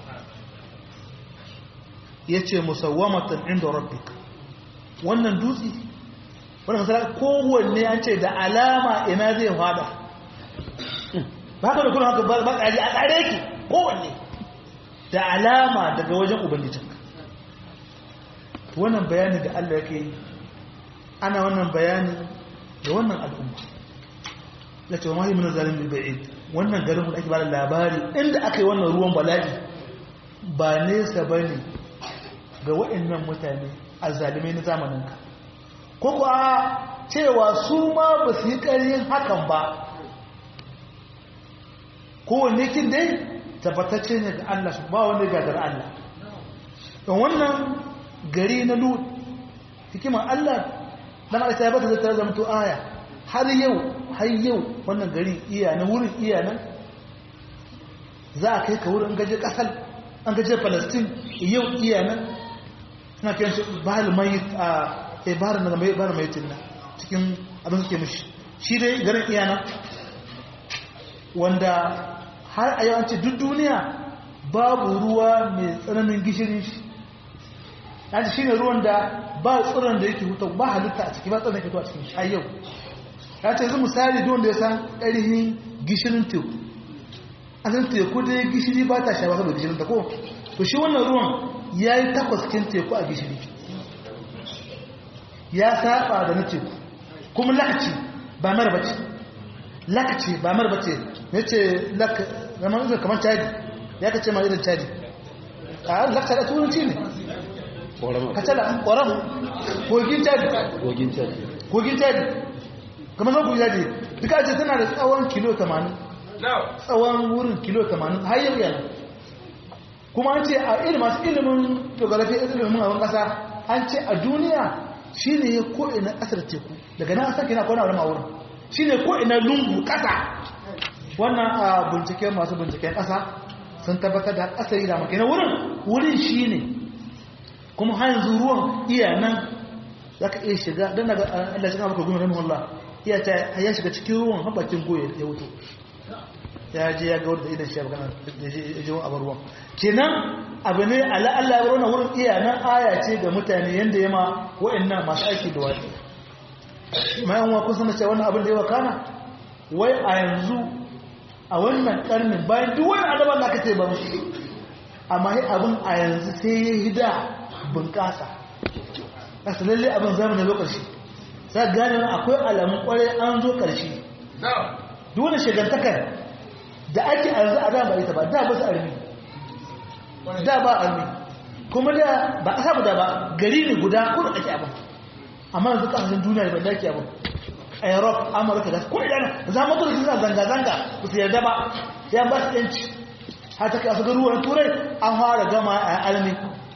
ya ce musawwamatan inda rabbik wannan dutse wannan masala kowanne an ce da alama ina zai fada ba ka da kuna haka ba ƙari a ƙare ki kowanne da alama daga wajen ubangijinka wannan bayani da Allah yake yi ana wannan bayani da wannan al'umma ya ce wa mahi min zalimin ba'id wannan garin da ake ba da labari inda aka yi wannan ruwan bala'i ba nesa ba ne ga waɗannan mutane a zalimai na zamaninka ko kuwa cewa su ma ba su yi ƙaryin hakan ba kowanne kin dai tabbatacce ne da Allah su ba wanda ga dar Allah don wannan gari na lut hikimar Allah dan Allah ya bata zai zama to aya har yau har yau wannan gari iya na wurin iya nan za a kai ka wurin gaje kasar an gaje Palestine yau iya nan suna kiran shi bahal mayit a eh bahar na bahar mayitin na cikin abin suke mishi shi dai garin iya nan wanda har a yawanci duk duniya babu ruwa mai tsananin gishirin shi yanci shi ne ruwan da ba tsiron da yake hutu ba halitta a ciki ba tsiron da yake hutu a cikin shi yau ya ce yanzu misali don da ya san ƙarihin gishirin teku a san teku dai gishiri ba ta shawa saboda gishirin ta ko to shi wannan ruwan ya yi takwas cikin teku a gishiri ya saba da na teku kuma lakaci ba mara bace lakaci ba mara bace ya ce zama izin kamar caji ya ka ce ma irin caji a lakta da turanci ne kacala ƙoram kogin caji kogin caji kamar zan kogin caji duka ce tana da tsawon kilo 80 tsawon wurin kilo 80 har yau yana kuma an ce a ilimin masu ilimin geography ilimin abin ƙasa an ce a duniya shi ne ya ko'ina ƙasar teku daga nan sake na kwana wani wurin shi ne ko'ina lungu ƙasa wannan a binciken masu binciken ƙasa sun tabbatar da ƙasar yi da makina wurin wurin shi ne kuma har yanzu ruwan iya nan za ka iya shiga don daga Allah shi maka gumi ramin Allah iya ta ya shiga cikin ruwan haɓakin goye ya wuce ya je ya ga wadda idan shi ya magana da ya je a ruwan kenan abu ne ala Allah ya rona wurin iya nan aya ce ga mutane yanda ya ma wa'annan masu aiki da wani mai yan wa kun sanar cewa wannan abin da ya wakana wai a yanzu a wannan karnin bayan duk wani adaban da aka ce ba musu amma yi abin a yanzu sai ya yi da bunƙasa kasa lalle abin zamanin lokaci za gane na akwai alamun kwarai an zo ƙarshe duk wani shigantakar da ake a yanzu a da ba ita ba da ba su armi da ba armi kuma da ba a samu da ba gari ne guda ko da ake abin amma yanzu kasashen duniya da ba da ake abin a europe amurka da ko idan za mu tura kisa zanga-zanga ba su yarda ba ya ba su yanci har ta kasu garuwar turai an fara gama a almi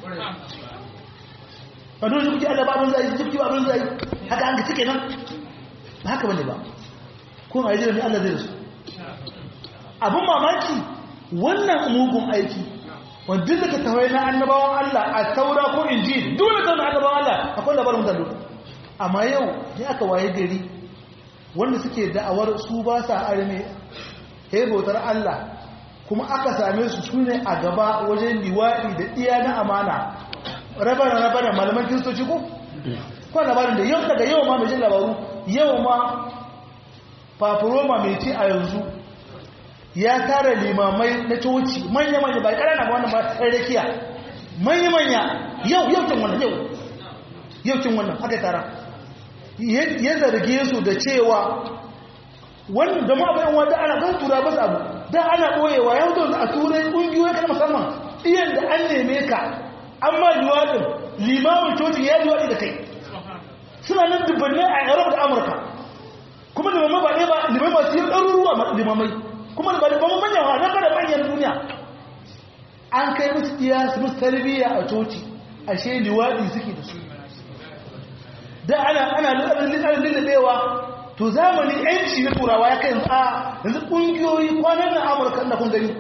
a dole kuke allah ba abin zai jibki ba abin zai haka an ka cike nan ba haka bane ba ko a yi jiran allah zai rasu abin mamaki wannan mugun aiki wanda da ka tawai na annabawan allah a taura ko injil dole ta na annabawan allah akwai labarin mutane amma yau ne aka waye gari wanda suke da'awar su ba sa arme bautar Allah kuma aka same su su ne a gaba wajen liwaɗi da iya na amana rabana rabana malaman kiristoci ko? kwa labarin da yau daga yau ma mai jin labaru yau ma papuroma mai ce a yanzu ya tara limamai na coci manya-manya ba ƙarana ba wannan ba ɗarrakiya manya-manya yau yau kin wannan yau yau kin wannan aka tara ya zarge su da cewa wani da ma'abayin wanda ana kan tura basu abu don ana ɓoyewa ya hudu a turai ƙungiyoyi kan musamman iyan da an neme ka an ma liwaɗin limamin coci ya liwaɗi da kai suna nan dubbanne a europe da amurka kuma limamai ba ɗaya ba limamai masu yin ɗaruruwa limamai kuma ba limamai manyan wa na manyan duniya an kai musu iya su musu tarbiyya a coci ashe liwaɗi suke da su da ana ana lullabewa to zamani yanci na turawa ya kai a yanzu ƙungiyoyi kwanan na amurka na kun gani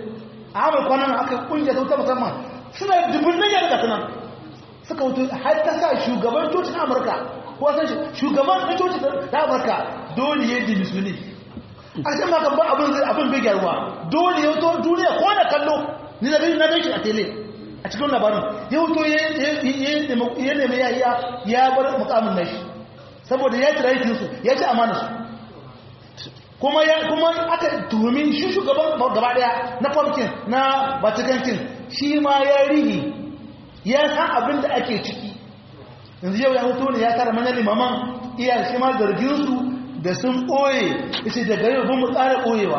a amur kwanan aka kungiya ta wuta musamman suna dubun nan yadda sunan suka wuto har ta sa shugaban cocin amurka ko san shi shugaban na cocin ta amurka dole ya yi musulmi a ce maka ba abin zai abin bai gyaruwa dole ya wuto duniya ko na kallo ni da na gan shi a tele a cikin labarin ya wuto ya nemi ya ya bar mukamin nashi saboda ya tira yakinsu ya ci amana su kuma ya kuma aka tuhumi shi shugaban gaba daya na pumpkin na vaticankin shi ma ya rihi ya san abin da ake ciki yanzu yau ya hutu ne ya tara manyan limaman iya shi ma zarginsu da sun ɓoye isi daga yau bin mu tsara ɓoyewa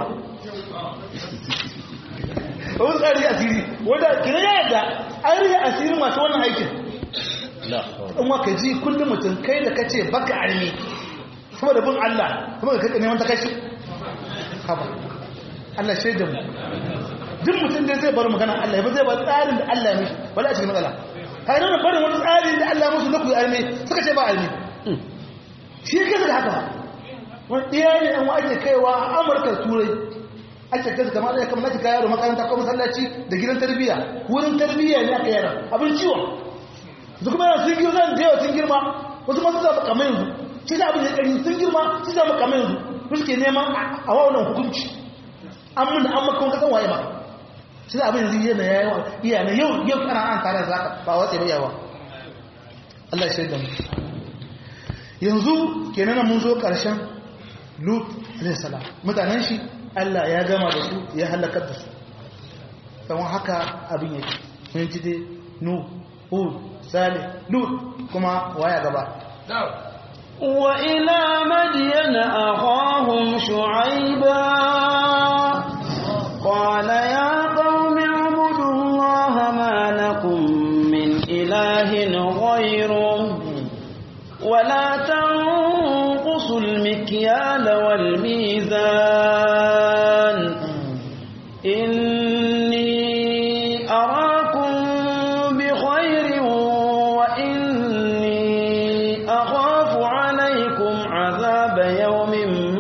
wani tsari asiri wanda kira ya yadda an riya asiri masu wannan aikin in waka ji kullum mutum kai da kace baka armi saboda bin Allah kuma ka neman ta kashi haba Allah shaida mu duk mutum da zai bar magana Allah ya ba zai bar tsarin da Allah ya mishi wala a cikin matsala kai nan barin wani tsarin da Allah musu na ku armi suka ce ba armi shi yake da haka wani ɗaya ne an ake kaiwa a Amurka turai ake kai kamar da kamar nake kai yaro makaranta ko masallaci da gidan tarbiyya wurin tarbiyya ne aka yara abin ciwon su kuma yana sun girma da yawa sun girma wasu masu zaɓa kamar yanzu shi da abin da ƙari sun girma su zaɓa kamar yanzu su suke neman a wannan hukunci an mun an makon kasan waye ba shi da abin yanzu yana ya yawa iya na yau yau kana an tare da zaka ba watsa ba yawa Allah ya shaida mu yanzu kenan mun zo ƙarshen Lut alaihi salam mutanen shi Allah ya gama da su ya halakar da su kamar haka abin yake mun ji dai nu hud salih lut kuma waya gaba وإلى مدين أخاهم شعيبا قال يا قوم اعبدوا الله ما لكم من إله غيره ولا تنقصوا المكيال والميزان إني أراكم بخير وإني أخاف عليكم عذاب يوم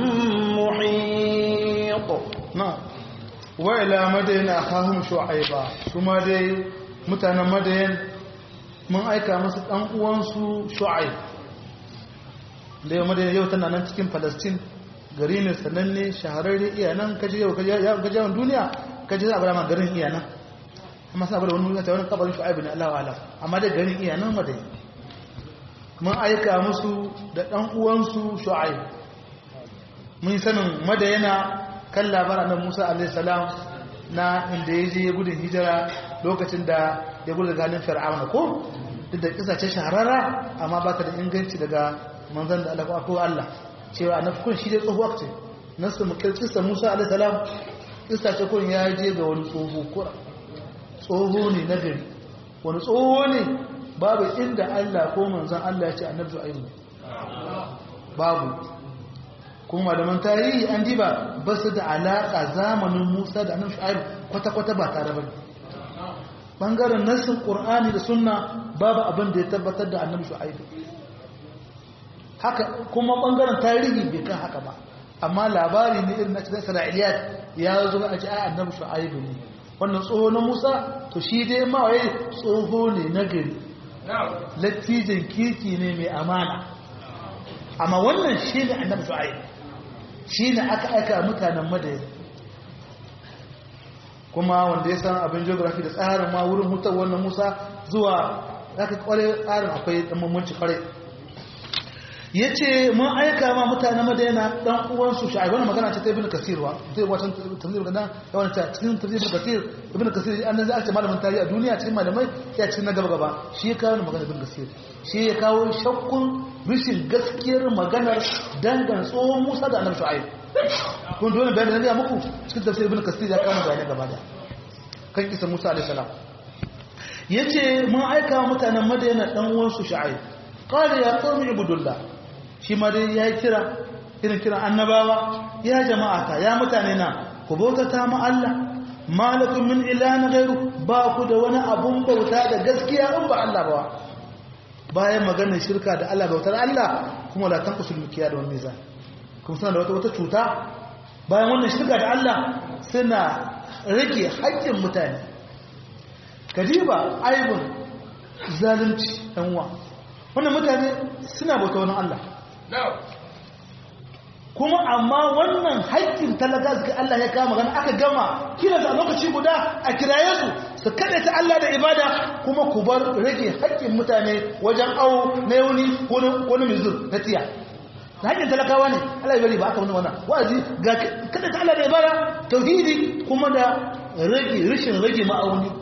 محيط na wa ila madaina akhahum shu'aiba kuma dai mutanen madayan mun aika musu dan uwansu shu'aib da yau madayan yau tana nan cikin palestine gari ne sananne shahararre iya nan kaji yau kaji yawan duniya kaji za a bada ma garin iya nan amma sa bada wani wani wani kabarin shu'aib ne Allah wa'ala amma dai garin iya nan madayan mun aika musu da dan uwansu shu'aib mun sanin madayana kan labaran nan Musa alaihissalam na inda ya je gudun hijira lokacin da ya gudu ganin fir'auna ko duk da kisa ce shahararra amma ba ta da inganci daga manzan da Allah ko Allah cewa na kun shi dai tsohuwa ce nasu mu kisa Musa alaihissalam kisa ce kun ya je ga wani tsoho kura tsoho ne na gari wani tsoho ne babu inda Allah ko manzan Allah ya ce annabi zu'aibu babu kuma malaman tarihi an diba ba su da alaƙa zamanin musa da annabi shu'aib kwata-kwata ba tare ba bangaren nassin qur'ani da sunna babu abin da ya tabbatar da annabi shu'aib haka kuma bangaren tarihi bai kan haka ba amma labari ne irin na cikin isra'iliyat ya zo a ci ai annabi shu'aib ne wannan tsoho na musa to shi dai ma waye tsoho ne na gari lattijin kirki ne mai amana amma wannan shi ne annabi shu'aib shi ne aka aika mutanen madayin kuma wanda ya san abin geography da tsarin ma wurin mutar wannan musa zuwa aka kware tsarin akwai dan mummunci kware ya ce mun aika ma mutanen madayana dan uwansu shi wannan magana ce ta ibn kasir wa zai wata tafsir gada da wani ta cikin tafsir ibn kasir ibn kasir an nan za a ce malamin tarihi a duniya cikin malamai ya cikin na gaba gaba shi ya kawo magana ibn kasir shi ya kawo shakkun rishin gaskiyar maganar dangan tsohon musa da annabi shu'aib kun dole bayan da na gaya muku cikin tafsir ibn kasir ya kawo bayanai gaba da kan kisa musa alaihi salam yace mun aika mutanen madayana dan uwansu shu'aib qala ya qawmi ibudullah shi ma dai ya kira irin kiran annabawa ya jama'ata ya mutane na ku bautata ma Allah malakum min ilahin ghairu ba ku da wani abun bauta da gaskiya in ba Allah ba bayan maganar shirka da Allah bautar Allah kuma la tanqusul mikiya da mizan kuma suna da wata wata cuta bayan wannan shirka da Allah suna rage haƙƙin mutane kadiba aibun zalunci ɗanwa wannan mutane suna bauta wani Allah kuma amma wannan haƙƙin talaka suka Allah ya kama gani aka gama kira a lokaci guda a kiraye su su kaɗa ta Allah da ibada kuma ku bar rage haƙƙin mutane wajen awo na yauni ko na mizur na tiya da haƙƙin talakawa ne Allah ya bari ba aka wani wannan wa'azi ga kaɗa ta Allah da ibada tauhidi kuma da rage rashin rage ma'auni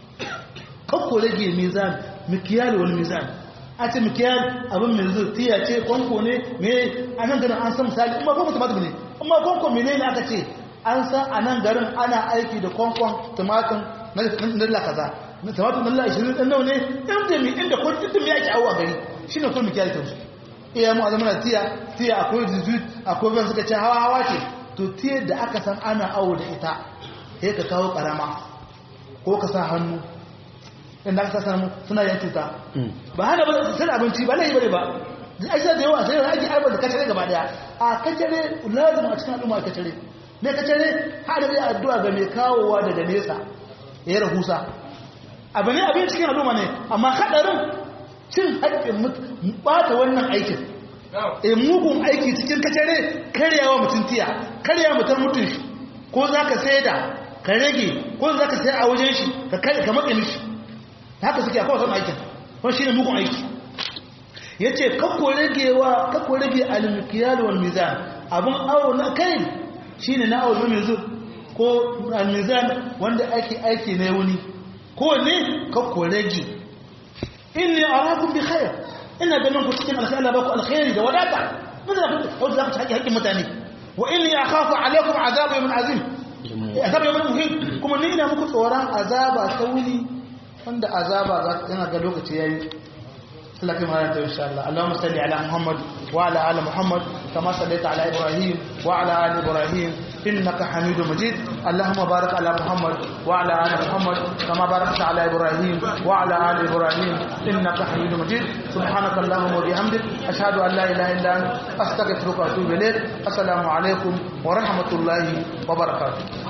kakko rage mizan mikiyali wani mizan a ce mikiyar abin mai zai tiya ce kwanko ne me a nan garin an san misali amma kwanko tumatir ne amma kwanko mene ne aka ce an san a nan garin ana aiki da kwankwan tumatir na dala kaza na tumatir na dala ishirin ɗan nau ne inda mi inda ko inda mi ake awo a gari shi ne kuma mikiyar ta su iya mu a zama na tiya tiya akwai zuzut akwai ban suka ce hawa hawa ce to tiyar da aka san ana awo da ita sai ka kawo karama ko ka sa hannu inda aka samu suna yin cuta ba hana ba sai abinci ba laifi bane ba ai sai da yawa sai da ake arba da kacare gaba daya a kacare lazim a cikin al'umma kacare ne kacare hada da addu'a ga mai kawowa daga nesa ya rahusa abu ne abin cikin al'umma ne amma hadarin cin haƙƙin bata wannan aikin e mugun aiki cikin kacare karyawa mutum tiya karyawa mutum mutum shi ko za ka sai da ka rage ko za ka sai a wajen shi ka matse mishi haka suke akwai wasan aikin wani shi ne mugun aiki ya ce kakko ragewa kakko rage alimikiyar wal mizan abin awo na kai shi ne na awo na mizan ko almizan wanda ake aiki na wuni ko ne kakko rage inni arakun bi khair ina ganin ku cikin alkhairi ba ku alkhairi da wadata mun da ku za ku ci haƙƙin mutane wa inni akhafu alaikum azab yawmin azim azab yawmin muhim kuma ni ina muku tsoron azaba ta wuni wanda azaba za ta yana ga lokaci yayi Allah kai mana ta insha Allah Allahumma salli ala Muhammad wa ala ali Muhammad kama sallaita ala Ibrahim wa ala ali Ibrahim innaka Hamidum Majid Allahumma barik ala Muhammad wa ala ali Muhammad kama barakta ala Ibrahim wa ala ali Ibrahim innaka Hamidum Majid subhanaka Allahumma wa bihamdik ashhadu an la ilaha illa anta astaghfiruka wa atubu ilayk assalamu alaikum wa rahmatullahi wa barakatuh